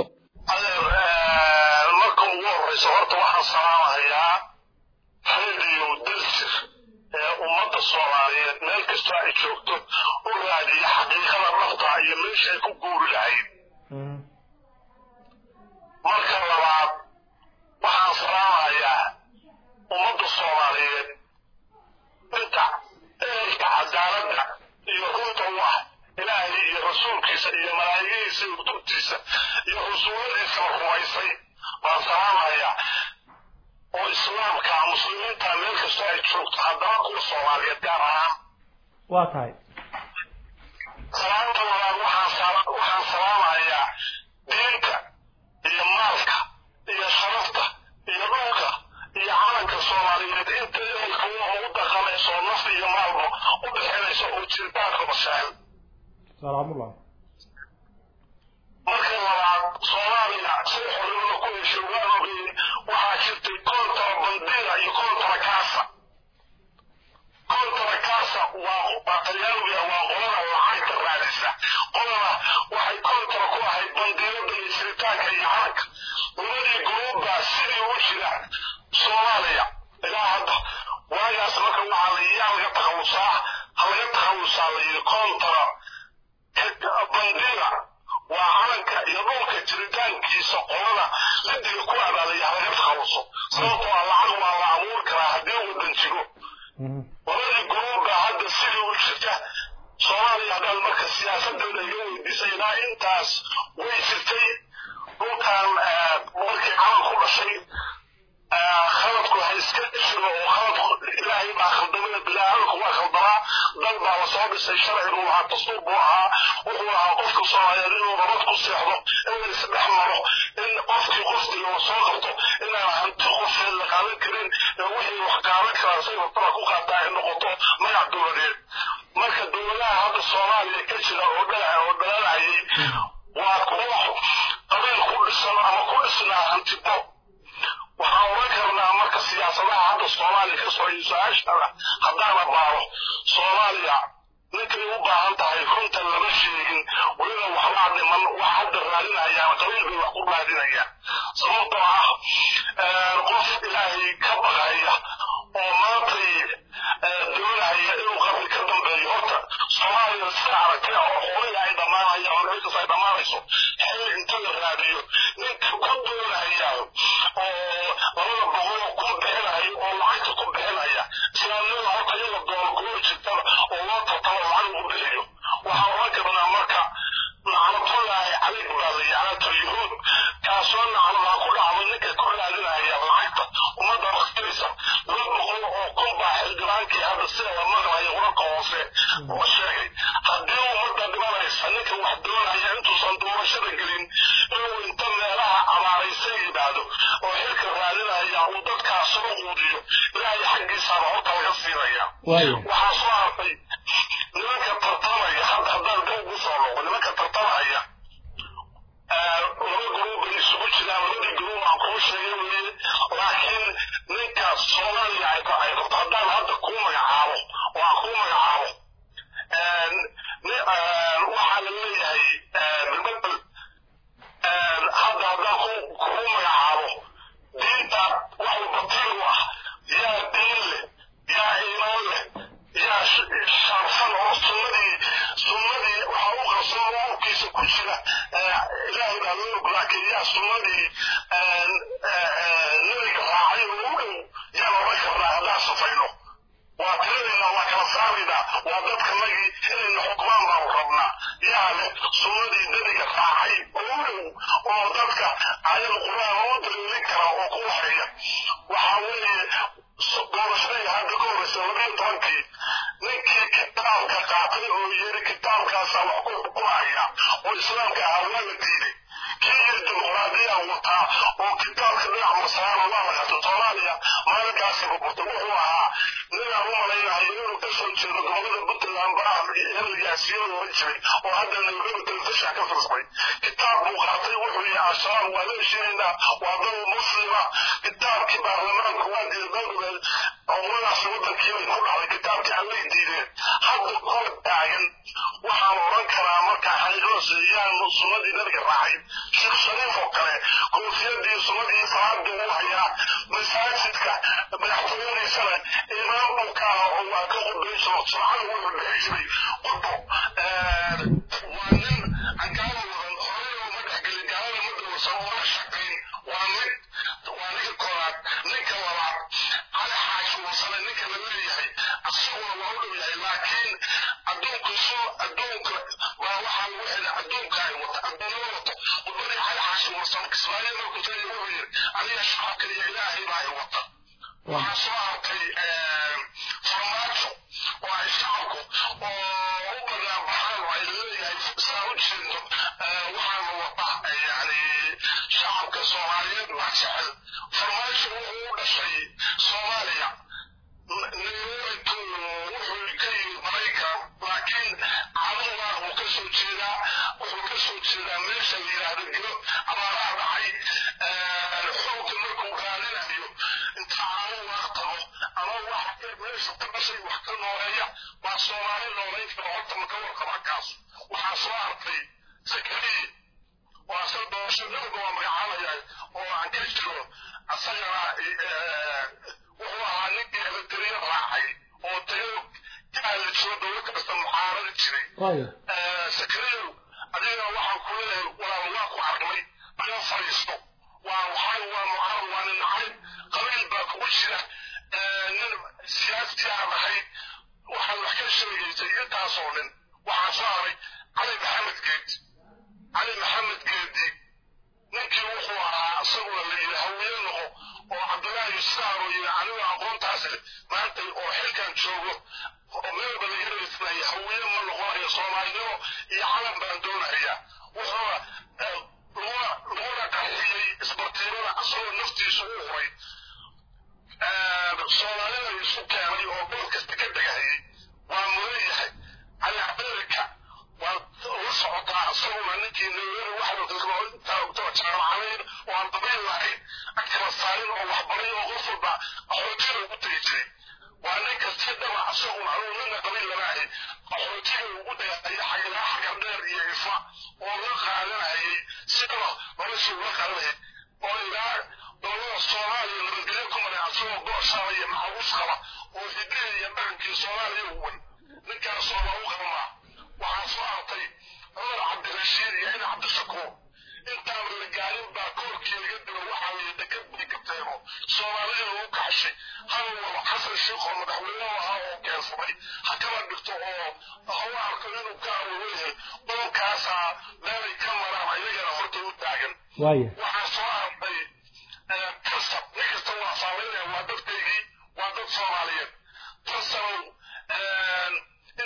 marka ugu horeysa horta waxaan salaamahayaa radio daljir ee ummadda soomaaliyeed meel kastoo ay joogto u raadiya xaqiiqada dhabta iyo meesha ay ku guuri lahayd marka labaad waxaan salaamahayaa ummadda soomaaliyeed inta ehelka cadaaladda iyo runta u ah ilaahay iyo rasuulkiisa iyo malaa'igihiisa iyo kutubtiisa iyo rasuuladiisaba rumaysay baan salaamahayaa oo islaamka muslimiinta meel kastoo ay joogto haddana kuwa soomaaliyeed gaar ahaan waa tahay salaanta labaad waxaan waxaan salaamahayaa diinta iyo maalka iyo sharafta iyo dhulka iyo calanka soomaaliyeed inta ehelka u dhaqanayso naf iyo maalba u bixinayso oo jiritaanka bashaal salaamullah marka labaad soomaaliya say xornimada ku heshay waan ogeyey waxaa jirtay kontra bandera iyo kontra casa kontra casa waa talyaaniga waa qolada lacagta raadisa qolada waxay kontra ku ahayd bandeerada iyo jiritaanka iyo calanka labadii guruubbaa sidii ugu jira soomaaliya ilaa hadda waagaas marka waxaa la yaa laga takhalusaa ha laga takhalusaa la yidhi kontra bandera waa calanka iyo dhulka jiritaankiisa qolada ladiga ku abaalaya halaga takhaluso sababtoo ah lacag waa la abuur karaa haddii wadan jiro labadii guruubbaa hadda sidii u jirta soomaaliya haddaad marka siyaasadeeda iga weydiisay ilaa intaas way jirtay dhulkan markii calan ku dhashay khaladku ha iska jiro oo khaladku ilaahay baa khaldamaya bilaadanku waa khaldamaa dal baa lasoo dhisay sharcigu waxaa dastuur buu ahaa wuxuu ahaa qofka soomaaliyeed inuu nabad ku seexdo in la isdhex maro in qofkii qoftiga la soo qabto inaan hanti qofeed la qaadan karin ee wixii wax qaadan karaa say rabtaba ku qaataa ay noqoto magac dowladeed marka dowladaha hadda soomaaliya ka jira oo dhalaca oo dhalaalahayay waa kuwa qabiil ku dhisan ama ku dhisnaa hantibo waxaan oran karnaa marka siyaasadaha hadda soomaaliya ka soo iyo su-aashana haddaana baaro soomaaliya ninkay u baahan tahay runta lama sheegin weliba waxbaa dhiman wax hadda raadinayaan qabiil bay wax ku raadinayaan sababtoo ah qof ilaahay ka baqaya oo maantay doonaya inuu qabri ka dambeeyo horta soomaaliya sida aragtay oo xoolihii ay dhammaanayaan oo meelkas ay dhammaanayso xil inta la raadiyo ninka ku doonaya oo labada boqol ku bixinaya oo lacagta ku bixinaya islaamnimada horta iyada doon goor jirtaba hoose oo sheegay haddii ummadda dhimanaysa ninka wax doonaya intuusan doorashada gelin inuu inta meelaha abaaraysa yidhaahdo oo xilka raadinaya uu dadkaas soo quudiyo ilaahay xaggiisaaba horta laga siinaya waxaa soo hartay nimanka tartamaya hadda haddaan dib ugu soo noqo nimanka tartamaya laba guruub bay isugu jiraan labadii guruub aan kuu sheegay weye laakiin ninka soomaaliya ay ay rabto haddaan hadda kuu magacaabo oo aan kuu magacaabo waxaa la leeyahay bilbedel hadda haddaan ku kuu magacaabo diinta wax batiil u ah yaa diin leh yaa iimaan leh yaa sharfan oo sunnadii sunnadii waxaa u qarsoon urkiisa ku jira ilaahay baa loo laakiin yaa sunnadii nabiga raacay oo u dhow yaan odhan karnaa haddaan safayno waa tiradayna waa kala saaraynaa waa dadkanagii inayna xukmaan baanu rabnaa yaa leh sunnadii nabiga raacay oo u dhow oo dadka ayada qur-aan u daliilin kara oo ku waxeeya waxaa weeye doorashadii hadda ka horreysa labiyo tobankii ninkii kitaabka qaatay oo yiri kitaabkaasaa wax ku xukumaya oo islaamka ahaa waa la diiday kii yiri dimuqraadiyaa wataa oo kitaabka dhinac masaaro waa la qaatay soomaaliya maalinkaasi burburtay wuxuu ahaa ninaan u malaynahay inuu ka soo jeedo gobolada puntland baraha heligaasiyo loola jiray oo hadda nairobi telefishin ka firsay kitaab buu qaatay wuxuu yihi al-shabaab waa la heshiinaynaa waa dal muslima kitaabkii baarlamaanka waa diiday umadaas wadankii bay ku dhacday kitaabkii allay diideen hadda kuwa taagan waxaan oran karaa markaa xaqiiqada yaan sunnadii nabiga raacay sheekh shariif oo kale koofiyadii sunnadii salaada uu hayaa masaajidka madaxtooyadiisana imaam buu ka aha oo waa ka qudbay jiro subxaana wuxuu dhihi jiray qudbo waa nin gaala wadan horey oo ma dhexgelin gaalada ma dowrsan oo la shaqayn waa nin waa ninka koowaad ninka labaad cali xaashi wasane ninka la leeyahay asaguna waa u dhow yahay laakiin adduunka soo adduunka waa waxaa lagu xidhay adduunka ay wata adduunyada wato wadadii cali xaashi wasan kismaayo markuu tagay wuxuu yiri aniga shacabka iyo ilaahay baa ay wata waxaa soo hartay farmaajo oo ay shacabku oo u banaan baxaan oo ay leeyahay saa u jeedo waxaana wata yani shacabka soomaaliyeed baa jecel farmaajo wuxuu u dhashay soomaaliya nairobi wuxuu ka yimid maraykan laakiin cadadaa uu ka soo jeedaa wuxuu ka soo jeedaa meesha la yidhaahdo giro abaaraha dhacay xoogga markuu raadinayo inta cadadaa tago ama wax meesha ka dhashay wax ka nooleeya waa soomaali nooleyn kara horta maka warqaba kaas waxaa soo hartay sakariye oo asaga doorasho nabiga waa magacaabaya oo aan ka jiro asagana wuxuu ahaa ninkii elektriya raacay oo tayo kaala jiro dowlad kasta mucaaradi jiray sakariyow adiga waxaan ku leeyahay walaal waa ku aragnay naga fadhiisto waa waxaa waa mucaarad waa nin nacay qabiil baa kugu jira nin siyaasi aan ahay waxaan wax ka sheegaysay intaasoo nin waxaa soo haray cali maxamed geed cali maxamed geedi ninkii wuxuu ahaa isaguna la yidhi hawiye noqo oo cabdullaahi saaro yidhi anigu aqoontaas leh maanta oo xilkan joogo oo meelba laga raysnaya hawiye ma noqonayo soomaalinimo iyo calan baan doonaya wuxuuna laguna qarxiyey isbartiibada asagoo naftiisu u huray soomaalida isu keenay oo gobol kasta ka degahayay waa mudan yahay cali amerika waa la socotaa isaguna ninkii nairobi waxaa intaa jaamacadayn oo aan dabayl lahayn agkala saarin oo waxbaray oo qof walba qaxootiga ugu tegi jiray waa ninka si dhaba isaguna anugu nina qabiil lama ahay qaxootiga ugu dagaalaya xagiraa xagar dheer iyo ifa oo la qaadanayay si dhaba nolosha ula qaadanayay oo ilaa dowlada soomaaliya nabadgelyo ku maray asagoo gooshaaba iyo maxabuus qaba oo hidaha iyo dhaqankii soomaaliya uwan ninkaasoo lagu qabamaa waxaa soo hartay cumar cabdirashiid iyo ina cabdishakuur intaan la gaarin baa koorkii laga dilo waxaa la dekad bay ka teego soomaalida lagu kaxshay hal waba xasan sheekh oo madaxweyne ahaa oo keensaday ha kala dhigto oo hawa arko inuu ka awoyahay qolkaasaa meelay ka maraan ayagana horta u taagan waxaa soo hartay kasab nin kasta waa saamaynaya waa dadkaygii waa dad soomaaliyeed tasabow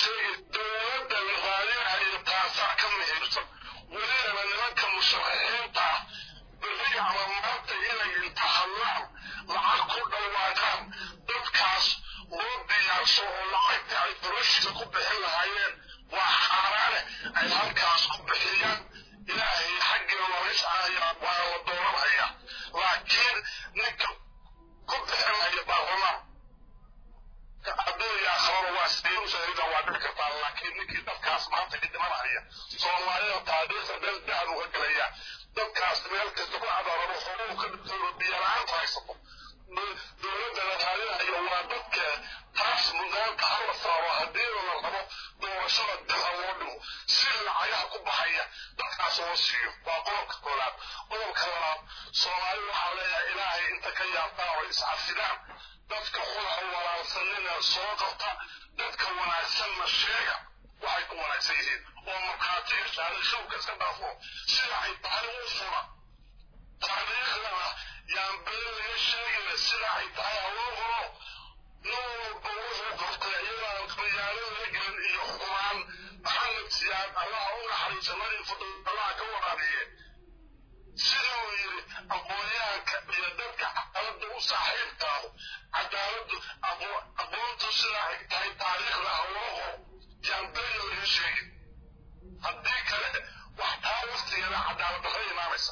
sheegay dowladda la raadinayo taasaa ka muhiimsan welibana nimanka musharaxiinta ah berri ama maanta inay inta hadlaan lacag ku dhawaaqaan dadkaas loo diyaarsho oo lacagta ay noloshiisa ku bixin lahaayeen waa xaaraane ay halkaas ku bixiyaan ilaahay xaggiina looga shacaya waa la dooranaya laakiin ninka ku bixinaya baarlamaan adduunya akhrada waa sidee u sheegida waa dhici kartaa laakiin ninkii dadkaas maanta ka dhimanaya soomaalida taariikhda meel dahab uga gelaya dadkaas meel kasta ku cadaarado xooluhu ka dhintay biyalaanta haysato dowladda la raadinayo waa dadka taas mudnaanta hala saaro haddii la rabo doorashada dila loo dhigo si lacagaha ku baxaya dadkaas loo siiyo waa qodobka koowaad qodobka labaad soomaali waxaa leeyahay ilaahay inta ka yaabtaan oo iscafidaan dadka xulaha walaalsanina soo qabta dadka wanaagsanna sheega waxay ku wanaagsan yihiin oo markhaatiga shaarishowka iska dhaafo sida ay tahay u fura taariikhdana yaan been laga sheegina sida ay tahay haloo qoro nin walba wuxuu qortay iyadaan khiyaano laga gelin iyo xumaan maxamed siyaad allaha u naxariisa nari fadl allaha ka waraabiye siduu yidhi aqoonyahanka iyo dadka cadaaladda u saaxiibkaahu cadaaladdu aqoontu sida ay tahay taariikhda haloo qoro yaan been laga sheegin haddii kale wax taa waqtigeeda cadaalad darra imaanaysa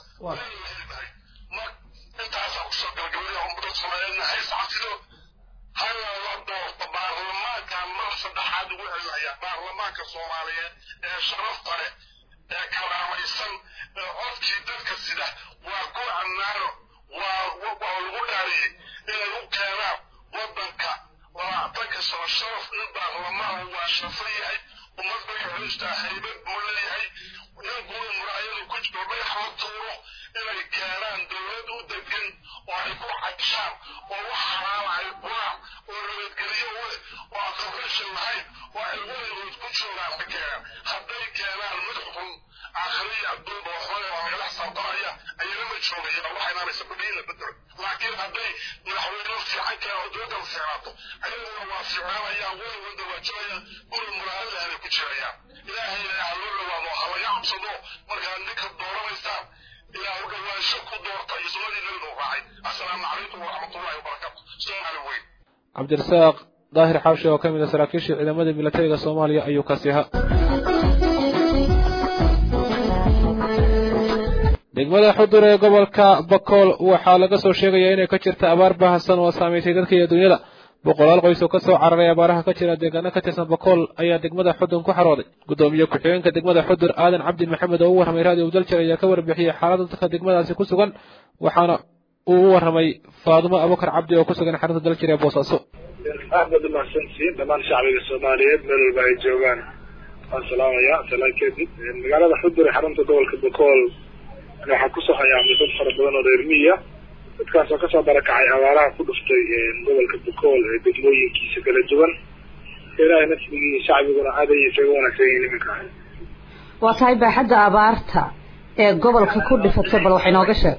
ma intaasaa kusoo gabagabaya ummada soomaaliyeedna hays cafido hala la doorto baarlamaanka mar saddexaad ugu celinayaa baarlamaanka soomaaliyeed ee sharafta leh ee karaamaysan ee codkii dadka sida waa ku amnaano waa waa lagu dhaariyey inay u keenaan waddanka labaatanka sano sharaf in baarlamaan waa shafo yahay ummad bay xulistaa haybad buu leeyahay nin guur muraayadu ku jiro dhagax la tuuro inay keenaan dowlad u degan oo ay ku cagshaan oo wax xalaala ay quraan oo nabadgelyo u leh oo aan qabreshan lahayn oo ay weligood ku joogaan la keenaan hadday keenaan mid xun aakhiriya adduun oo xun oo lagala xisaabtanaya ayana ma joogaya waxa imaanaysa badhiin la bedelo laakiin hadday madaxweyne fiican keenaan oo dowladda fiicnaato ayaguna waa fiicnaanayaan weligoodna waa jirayaan guri muraayadahabay ku jirayaan ilaahayna ha loo dhawaado ha laga cabsado markaad ninka dooranaysaan ilaa u dhawaansho ku doorta iyo sunnadii nabiga u raacay assalaamu calaykum waraxmatullahi wabarakaatu soomaali weyn cabdirasaaq daahir xaashi oo ka mid a saraakiisha ciidamada milatariga soomaaliya ayuu kaasi ahaa degmada xudur ee gobolka bakool waxaa laga soo sheegayaa inay ka jirta abaar baahsan oo saamaysay dadka iyo dunyada boqolaal qoys oo kasoo cararay abaaraha ka jira deegaano ka tirsan bakool ayaa degmada xudun ku xarooday gudoomiye ku-xigeenka degmada xudur aadan cabdi maxamed oo u warramay raadiyo daljir ayaa ka warbixiyey xaaladda dadka degmadaasi ku sugan waxaana uu u warramay faadumo abukar cabdi oo ku sugan xarunta daljir ee boosaaso aad baad umahadsantihiin dhammaan shacbiga soomaaliyeed meel walba ay joogaan waan salaamaya salaan kadib magaalada xudur ee xarunta gobolka bakool waxaa kusoo hayaamay dad fara badan oo reer miya dadkaas oo kasoo barakacay abaaraha ku dhuftay gobolka bakool ee degmooyinkiisa kala duwan ilaahay nasrigii shacbiguna aad ayay isaga wanaagsan yihiin iminka waa tahay baaxadda abaarta ee gobolka ku dhifatay bal wax inooga sheeg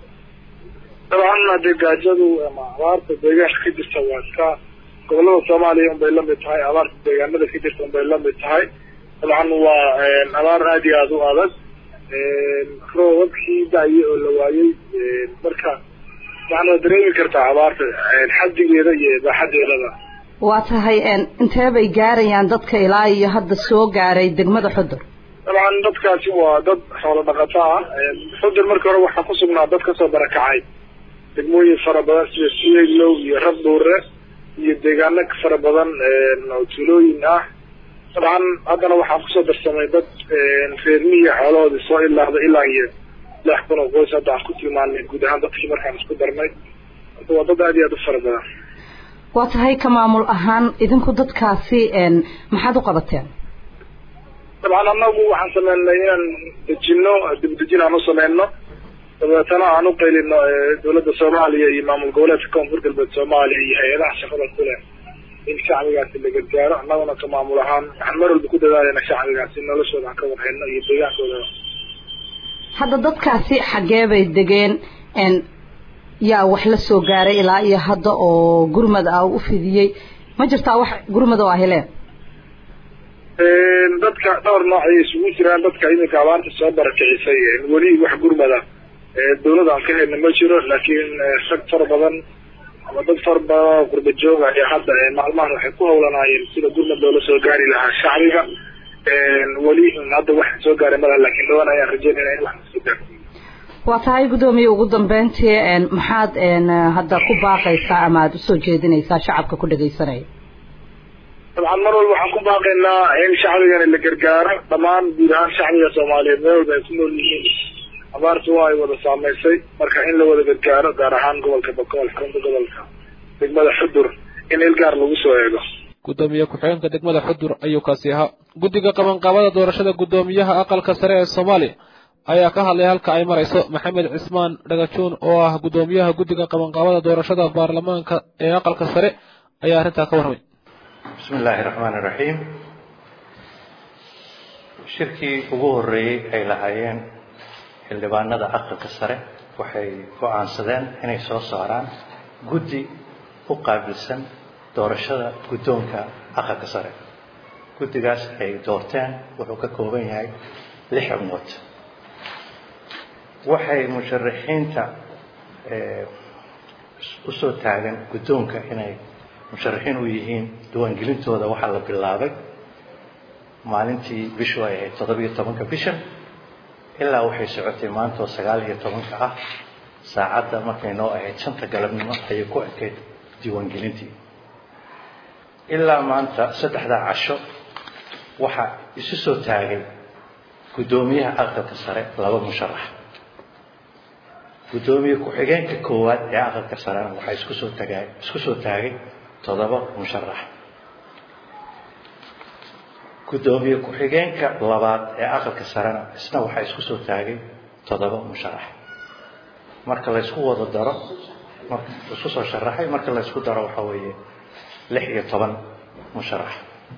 dabcan hadee gaajadu ama abaarta deegaanka ka jirta waa iska gobolada soomaaliya unbay lamid tahay abaarta deegaanada ka jirta unbay lamid tahay dabcan waa abaar aada iyo aada u adag roobabkii da-ye oo la waayey marka waxaad waa dareemi kartaa abaarta xaddigeeda iyo baaxadeedaba waa tahay intee bay gaarayaan dadka ilaa iyo hadda soo gaaray degmada xudur dabcan dadkaasi waa dad xoolo dhaqato ah xudur markii hore waxaa ku sugnaa dad kasoo barakacay degmooyin fara badan sida siyeylow iyo rabdhuure iyo deegaano fara badan oo tuulooyin ah dabcan haddana waxaa kusoo darsamay dad reer miya xoolahoodii soo ilaahda ilaa iyo lix kun oo qoys hadda aan ku tilmaanay guud ahaan dadkii markaan isku darnay marka waa dad aada iyo aada u fara badan waa tahay ka maamul ahaan idinku dadkaasi maxaad u qabateen dabcan anagu waxaan sameynay inaan dejino dibdejin aan u sameyno dabeetana aan u qaylino dowladda soomaaliya iyo maamul goboleedka koonfur galbeed soomaaliya iyo hay-adaha shaqada ku leh in shacbigaasi la gargaaro annaguna ka maamul ahaan waxaan mar walba ku dadaalayna shacbigaasi noloshooda aan ka warhayno iyo deegaankooda hadda dadkaasi xaggee bay degeen yaa wax la soo gaaray ilaa iyo hadda oo gurmad ah u fidiyey ma jirtaa wax gurmad oo ah heleen dadka dhowr nooc ayay isugu jiraan dadka iminka abaarta soo barakicisay weli wax gurmada dawladda aan ka helna ma jiro laakiin rag fara badan ama dad fara badan oo qurba jooga ayaa hadda maalmahan waxay ku hawlanaayeen sida gurmad loola soo gaari lahaa shacbiga weli hadda wax soo gaaray malaha laakiin dhawan ayaan rajeynayna in wax soo gaaro waa tahay guddoomiye ugu dambeyntii maxaad hadda ku baaqaysaa ama aada usoo jeedinaysaa shacabka ku dhagaysanaya dabcan mar walba waxaan ku baaqaynaa in shacbigana la gargaaro dhammaan guud ahaan shacbiga soomaaliyeed meel walba ay ku nool yihiin abaartu waa ay wada saameysay marka in la wada gargaaro gaar ahaan gobolka bakool xarunta gobolka degmada xudur in il gaar lagu soo eego gudoomiye ku-xigeenka degmada xudur ayuu kaasi ahaa guddiga qabanqaabada doorashada guddoomiyaha aqalka sare ee soomaaliya ayaa ka hadlay halka ay marayso maxamed cismaan dhagajuun oo ah guddoomiyaha guddiga qabanqaabada doorashada baarlamaanka ee aqalka sare ayaa arrintaa ka warramay bismi illaahi raxmaan iraxiim shirkii ugu horreeyey ay lahaayeen xildhibaanada aqalka sare waxay go-aansadeen inay soo saaraan guddi u qaabilsan doorashada guddoonka aqalka sare guddigaas ay doorteen wuxuu ka kooban yahay lix xubnood waxay musharaxiinta usoo taagan guddoonka inay musharaxiin u yihiin diiwaangelintooda waxaa la bilaabay maalintii bishu ay ahayd toddobiyo tobanka bisha ilaa waxay socotay maantoo sagaal iyo tobanka ah saacadda markay noo ahayd shanta galabnimo ayay ku ekayd diiwaangelintii ilaa maanta saddexdaa casho waxaa isu soo taagay guddoomiyaha aqalka sare laba musharax guddoomiye ku-xigeenka koowaad ee aqalka sarena waxaa isku soo tagaa isku soo taagay toddoba musharax guddoomiye ku-xigeenka labaad ee aqalka sarena isna waxaa isku soo taagay toddoba musharax marka laysku wada daro marka isku soo sharaxay marka laysku daro waxaa weeye lix iyo toban musharax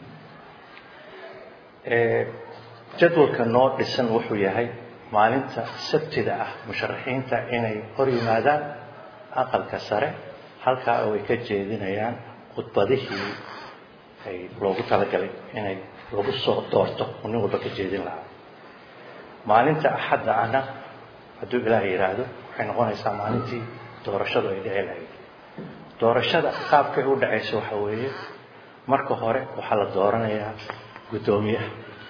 jadwalka noo dhisan wuxuu yahay maalinta sabtida ah musharaxiinta inay hor yimaadaan aqalka sare halkaa oo ay ka jeedinayaan khudbadihii ay loogu talagalay inay lagu soo doorto oo nin walba ka jeedin lahaa maalinta axadda ahna hadduu ilaah yidhaahdo waxay noqonaysaa maalintii doorashadu ay dhici lahayd doorashada qaabkay u dhacayso waxa weeye marka hore waxaa la dooranayaa guddoomiyaha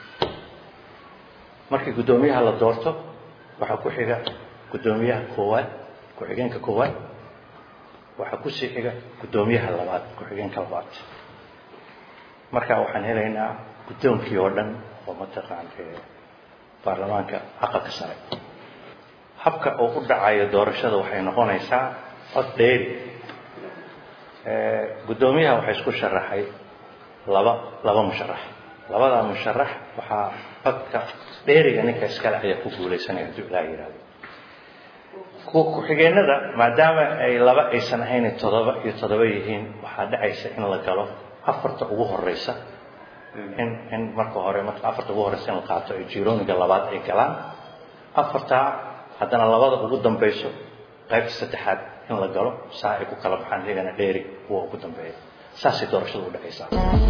markii guddoomiyaha la doorto waxaa ku xiga guddoomiyaha koowaad ku-xigeenka koowaad waxaa kusii xiga guddoomiyaha labaad ku-xigeenka labaad markaa waxaan helaynaa guddoonkii oo dhan oo mataqaan baarlamaanka aqalka sare habka uu u dhacayo doorashada waxay noqonaysaa cod dheeri guddoomiyaha waxaa isku sharaxay laba laba musharax labadaa musharax waxaa codka dheeriga ninka iskale ayaa ku guulaysanaya hadduu ilaah yidhahdo ku-xigeenada maadaama ay laba aysan ahayn toddoba iyo toddoba yihiin waxaa dhacaysa in la galo afarta ugu horeysa in in marka hore marka afarta ugu horeysa in la qaato ay jirooniga labaad ay galaan afartaa haddana labada ugu dambeyso qaybta saddexaad in la galo saa ay ku kala baxaan iyagana dheeri kuwa ugu dambeeya saasay doorashada u dhacaysaa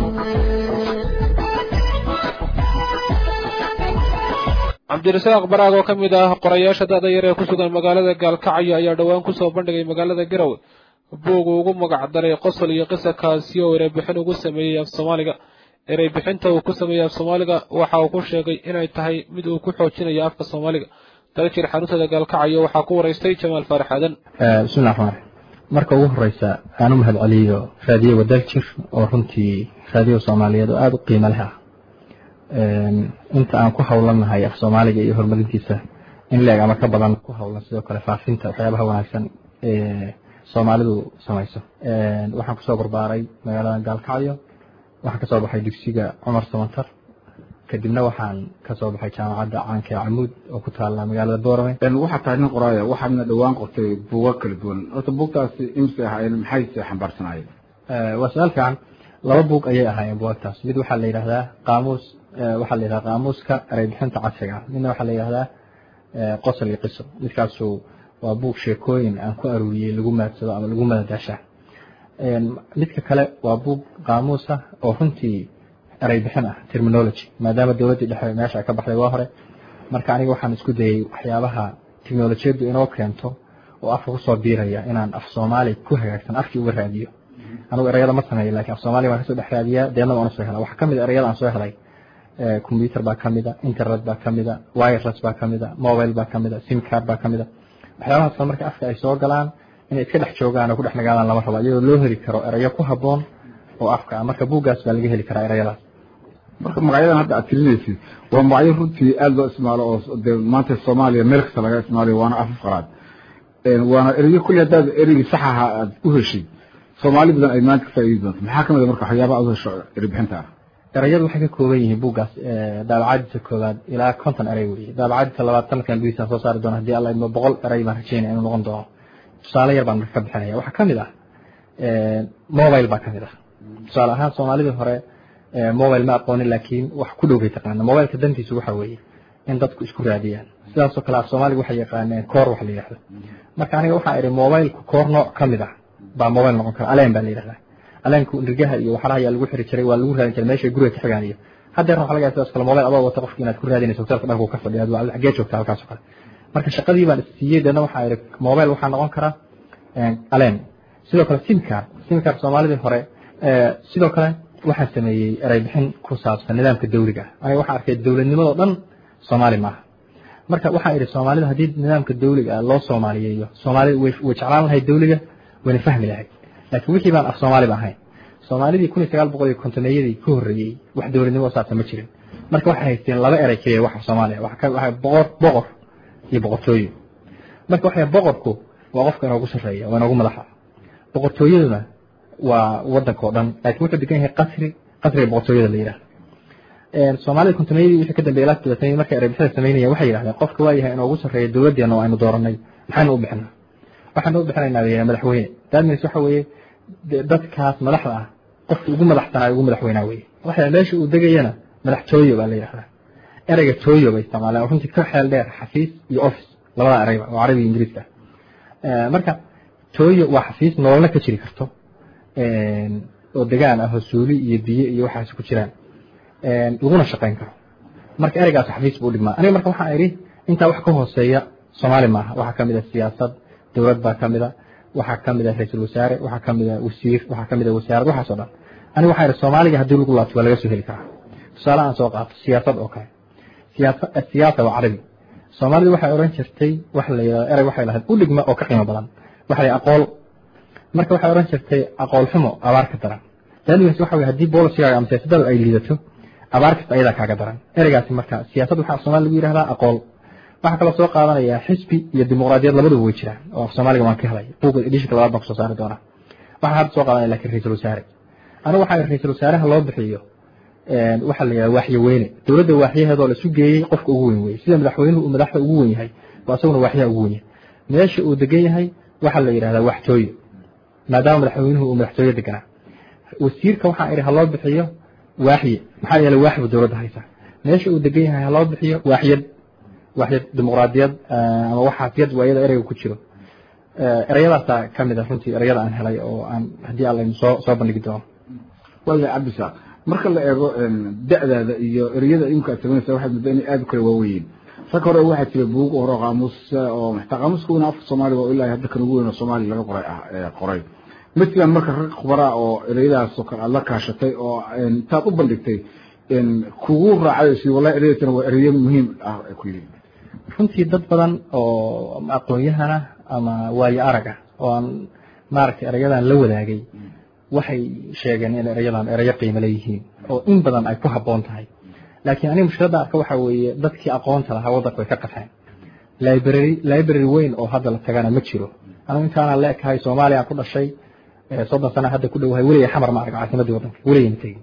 cabdirasaaq baraag oo ka mid ah qorayaasha da-da yar ee ku sugan magaalada gaalkacyo ayaa dhowaan kusoo bandhigay magaalada garowe buug uu ugu magac daray qosol iyo qisa kaasi oo ereybixin ugu sameeyey af soomaaliga ereybixinta uu ku sameeyey af soomaaliga waxa uu ku sheegay inay tahay mid uu ku xoojinayo afka soomaaliga dalajir xaruntada gaalkacyo waxaa ku waraystay jamaal faarax aadan bismillahi raxmaan raxiim marka ugu horeysa aan u mahad celiyo raadiyo wadaljir oo runtii raadiyo soomaaliyeed oo aada u qiimo leh ah inta aan ku howlanahay af soomaaliga iyo horumarintiisa in leeg ama ka badan ku howlan sidoo kale faafinta waxyaabaha wanaagsan ee soomaalidu samayso waxaan kusoo barbaaray magaalada gaalkacyo waxaan kasoo baxay dugsiga cumar samantar kadibna waxaan kasoo baxay jaamacadda caanka ee camuud oo ku taala magaalada boorame waxaa tahay nin qoraaya waxaadna dhowaan qortay buuga kala duwan horta buugtaasi imse ahaayeen maxayse xambaarsanaayeen waa su-aal fiican laba buug ayay ahaayeen buugtaas mid waxaa la yidhahdaa qaamuus waxaa la yidhahdaa qaamuuska ereybixinta casriga midna waxaa la yidhahdaa qosol iyo qiso midkaasu waa buug sheekooyin aan ku aruuriyey lagu maadsado ama lagu madadaasha midka kale waa buug qaamuus ah oo runtii eray bixin ah terminology maadaama dowladdii dhexe meesha ay ka baxday waa hore marka aniga waxaan isku dayay waxyaabaha teknolojiyaddu inoo keento oo afka kusoo biiraya inaan af soomaali ku hagaagsan afkii uga raadiyo anugu erayada ma sameeyo lakin af soomaaliya waan kasoo dhex raadiyaa deedna waan usoo helaa waxaa kamid a erayada aan soo helay computer baa kamida internet baa kamida wireless baa kamida mobile baa kamida sim card baa kamida waxyaabahaas marka afka ay soo galaan inay iska dhex joogaan oo ku dhex nagaadaan lama rabo iyadoo loo heli karo erayo ku haboon oo afka ah marka buuggaas baa laga heli karaa erayadaas marka magacyadan hadda aad tirinaysid waa magacyo runtii aada loo isticmaalo oo dee maanta soomaaliya meel kasta laga isticmaalayo waana afaf qaraad waana erayo kulli haddaad ereygii sax ahaa aad u heshay soomaali badan ay maanta ka faa'iidi doonto maxaa kamid a marka waxyaabaha aad u hesho eri bixinta ah erayadu waxay ka kooban yihiin buuggaas daabacadiisa koowaad ilaa konton eray weeye daabacadiisa labaad sanadkan gudihiisaan soo saari doona hadii alla idmo boqol eray baan rajeynaya inuu noqon doono tusaale yar baan marka ka bixinaya waxaa kamid ah mobile baa kamid ah tusaale ahaan soomaalidii hore mobile ma aqoonin laakiin wax ku dhow bay taqaana mobileka dantiisu waxa weeye in dadku isku raadiyaan sidaasoo kale af soomaaliga waxay yaqaaneen koor wax la yidhahdo marka aniga waxaa idhi mobilku koor nooc kamid ah baa mobile noqon kara aleen baa la yidhahdaa aleenku nirgaha iyo waxaraha ayaa lagu xiri jiray waa lagu raadin jiray meesha guriga ka xigaan iyo haddeer waxa laga yaaba sidaas kale mobile adoo wata qofki inaad ku raadinayso hotelka dhanku ka fadhiya waa xagee joogta halkaas oo kale marka shaqadii baan siiyey deedna waxaa idhi mobile waxaa noqon kara aleen sidoo kale sim card sim card soomaalidii hore sidoo kale waxaan sameeyey eray bixin ku saabsan nidaamka dawliga ah aniga waxaan arkay dowladnimadoo dhan soomaali maaha marka waxaan idhi soomaalida haddii nidaamka dawliga ah loo soomaaliyeeyo soomaalida way way jeclaan lahayd dawliga wayna fahmi lahayd laakiin wixii baan af soomaaliba ahayn soomaalidii kun iyo sagaal boqol iyo kontomeeyadii ka horreeyey wax dowladnimo saabsan ma jirin marka waxay haysteen laba eray keliya wax af soomaaliya waxa boqor boqor iyo boqortooyo marka waxay boqorku waa qofka inoogu sarreeya waa inoogu madaxa boqortooyaduna waa wadanka oo dhan laakiin wuxuu degan yahay qasri qasriga boqortooyada la yidhahdo soomaalida kontomeeyadii wixii ka dambeeyay ilaa todobaatanii markay erebixada samaynayeen waxay yidhahdeen qofka waa yahay inoogu sarreeya dowladdeena oo aynu dooranay maxaynu u bixinaa waxaanu u bixinaynaa bay madaxweyne daadmiis waxa weeye dadkaas madaxda ah qofka ugu madaxsanaa ugu madaxweynaa weye waxa meesha uu degayana madaxtooyo baa la yidhahdaa ereyga tooyo bay isticmaaleen runtii ka xeel dheer xafiis iyo office labada ereyba oo carabiga ingiriiska ah marka tooyo waa xafiis nololna ka jiri karto oo degaan ah oo suuli iyo biyo iyo waxaas ku jiraan laguna shaqayn karo marka ereygaas xafiis buu dhigmaa aniga marka waxaan idhi intaa wax ka hooseeya soomaali maaha waxaa kamid a siyaasad dowlad baa kamid a waxaa kamid a ra-iisul wasaare waxaa kamid a wasiir waxaa kamid a wasaarad waxaas oo dhan aniga waxaa idhi soomaaliga haddii lagu laabto waa laga soo heli karaa tusaale aan soo qaato siyaasad oo kale siyaasa siyaasa waa carabi soomaalidu waxay odhan jirtay wax la yidhahdo erey waxay lahayd u dhigma oo ka qiimo badan waxa la aqool marka waxay odhan jirtay aqool xumo abaar ka daran daanigaas waxa weye haddii boolicigaaga ama siyaasadada ay liidato abaar kasta ayadaa kaaga daran ereygaasi marka siyaasad waxaa af soomaali lagu yidhahdaa aqool waxaa kaloo soo qaadanaya xisbi iyo dimuqraadiyad labaduba way jiraan oo af soomaaliga waan ka helay buugga edishinka labaad baan kusoo saari doonaa waxaan hadda soo qaadanaya lakin ra-iisul wasaare anigu waxaa ra-iisul wasaaraha loo bixiyo waxaa la yidhahda waaxyo weyne dowladda waaxyaheedoo la isu geeyey qofka ugu weyn weye sida madaxweynuhu uu madaxda ugu wen yahay waa isaguna waaxyaha ugu wen yahay meesha uu degan yahay waxaa la yidhahdaa waxtooyo maadaama madaxweynuhu uu madaxtooyo deganaa wasiirka waxaa idhi ha loo bixiyo waaxye maxaa yeelay waaxbu dowladda haysa meesha uu degan yahay ha loo bixiyo waaxyad waaxyad dimuqraadiyad ama waxaasiyad waa iyada ereyga ku jiro ereyadaasaa kamid a runtii ereyada aan helay oo aan haddii alla soo soo bandhigi doono waaya cabdisaaq marka la eego da'daada iyo ereyada imka aad samaynaysa waxaad muddo inay aada u kala waaweyiin rag hore waxaa jira buug hore qaamuus oo xataa qaamuuskuna afka soomaaliga oo ilaa hadda kan ugu weyn oo soomaaliya laga qoray ah qoray ma jiraan marka rag khubaraa oo ereyadaas oo kale aad la kaashatay oo intaad u bandhigtay kugu raacay si wallahi ereyadana waa ereyo muhiim ah ay ku yihiin runtii dad badan oo aqoon-yahana ama waayo arag ah oo aan maaragtay erayadan la wadaagay waxay sheegeen in erayadan erayo qiimo leeyihiin oo in badan ay ku habboon tahay laakiin aniga mushkiladda arka waxaa weeye dadkii aqoonta lahaa waddanka way ka qafeen library library weyn oo hadda la tagana ma jiro anigu intaanaan la ekahay soomaaliya aan ku dhashay soddon sana hadda ku dhowahay weligay xamar ma arag caasimadii waddanka weligayna tegin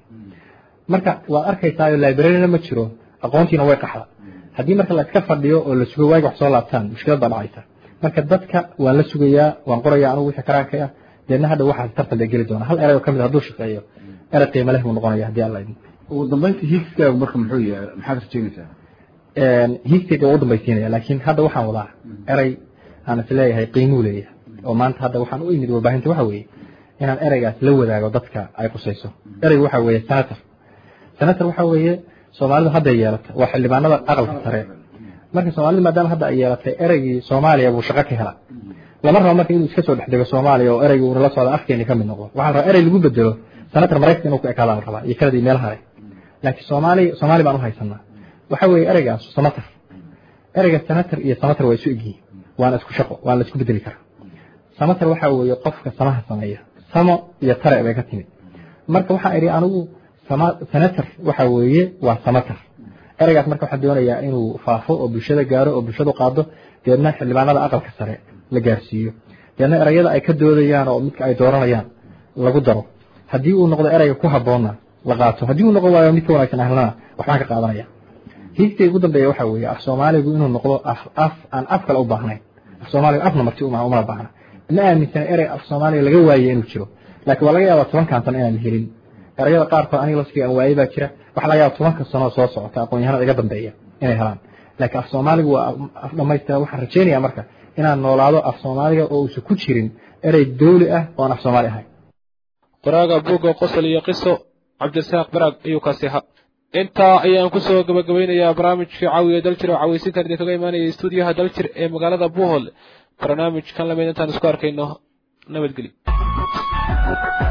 marka waad arkaysaayo libraryna ma jiro aqoontiina way qaxda haddii marka la iska fadhiyo oo la sugo waagi wax soo laabtaan mushkilad baa dhacaysa marka dadka waan la sugayaa waan qorayaa anigu wixii karaanka ah deedna hadha waxaas tartan la geli doona hal erey oo kamid hadduu shaqeeyo erey qiimo leh buu noqonaya haddii alla idin ugu dambeyntii hiigskaagu marka muxuu yahay maxaad rajeynaysaa hiigskayga waa u dambaysiinaya laakiin hadda waxaan wadaa erey aan is leeyahay qiimuu leeyahay oo maanta hadda waxaan u imid warbaahinta waxa weeye inaan ereygaas la wadaago dadka ay qusayso ereyga waxa weeye senator senator waxa weeye soomaalidu hadday yeelatay waa xildhibaanada aqalka sare marka soomaalidu maadaama hadda ay yeelatay ereygii soomaaliya buu shaqo ka hela lama rabo marka inuu iska soo dhex dego soomaaliya oo ereygii uuna la socda afkeeni ka mid noqdo waxaa la rabaa erey lagu bedelo senator maraykanka inuu ku ekaada la rabaa iyo kanadii meelaha leh laakiin soomaali soomaali baan u haysanaa waxa weeye ereygaas senator ereyga senator iyo senator waa isu egyihiin waana isku shaqo waana la isku bedeli karaa senator waxa weeye qofka samaha sameeya samo iyo tare bay ka timid marka waxaa idhi anigu senator waxa weeye waa senator ereygaas marka waxaan doonayaa inuu faafo oo bulshada gaaro oo bulshadu qaado deedna xildhibaanada aqalka sare la gaarsiiyo deedna ereyada ay ka doodayaan oo midka ay dooranayaan lagu daro haddii uu noqdo ereyga ku habboonna la qaato haddii uu noqon waayo mid ka wanaagsan ahlana waxbaan ka qaadanaya hiigtay ugu dambeeya waxa weeye af soomaaligu inuu noqdo af af aan af kale u baahnayn af soomaaligu afna marti uma umana baahna ma aaminsana erey af soomaaliga laga waaye inuu jiro laakiin waa laga yaabaa tobankan sano inaan helin erayada qaarkood aniga laftiga aan waaye baa jira waxaa laga yaaba tobanka sano soo socota aqoon-yahanada iga dambeeya inay helaan laakiin af soomaaligu waa af dhamaystira waxaan rajaynayaa marka inaan noolaado af soomaaliga oo uusan ku jirin erey dawli ah oo aan af soomaali ahayn qoraaga buugga qosol iyo qiso cabdirasaaq baraag ayuu kaasi ahaa intaa ayaan kusoo gabagabeynayaa barnaamijkii caawiya daljir oo cawaysintan idinkaga imaanaya stuudiyaha daljir ee magaalada buuhol barnaamijkan lamid intaan isku arkayno nabadgelyo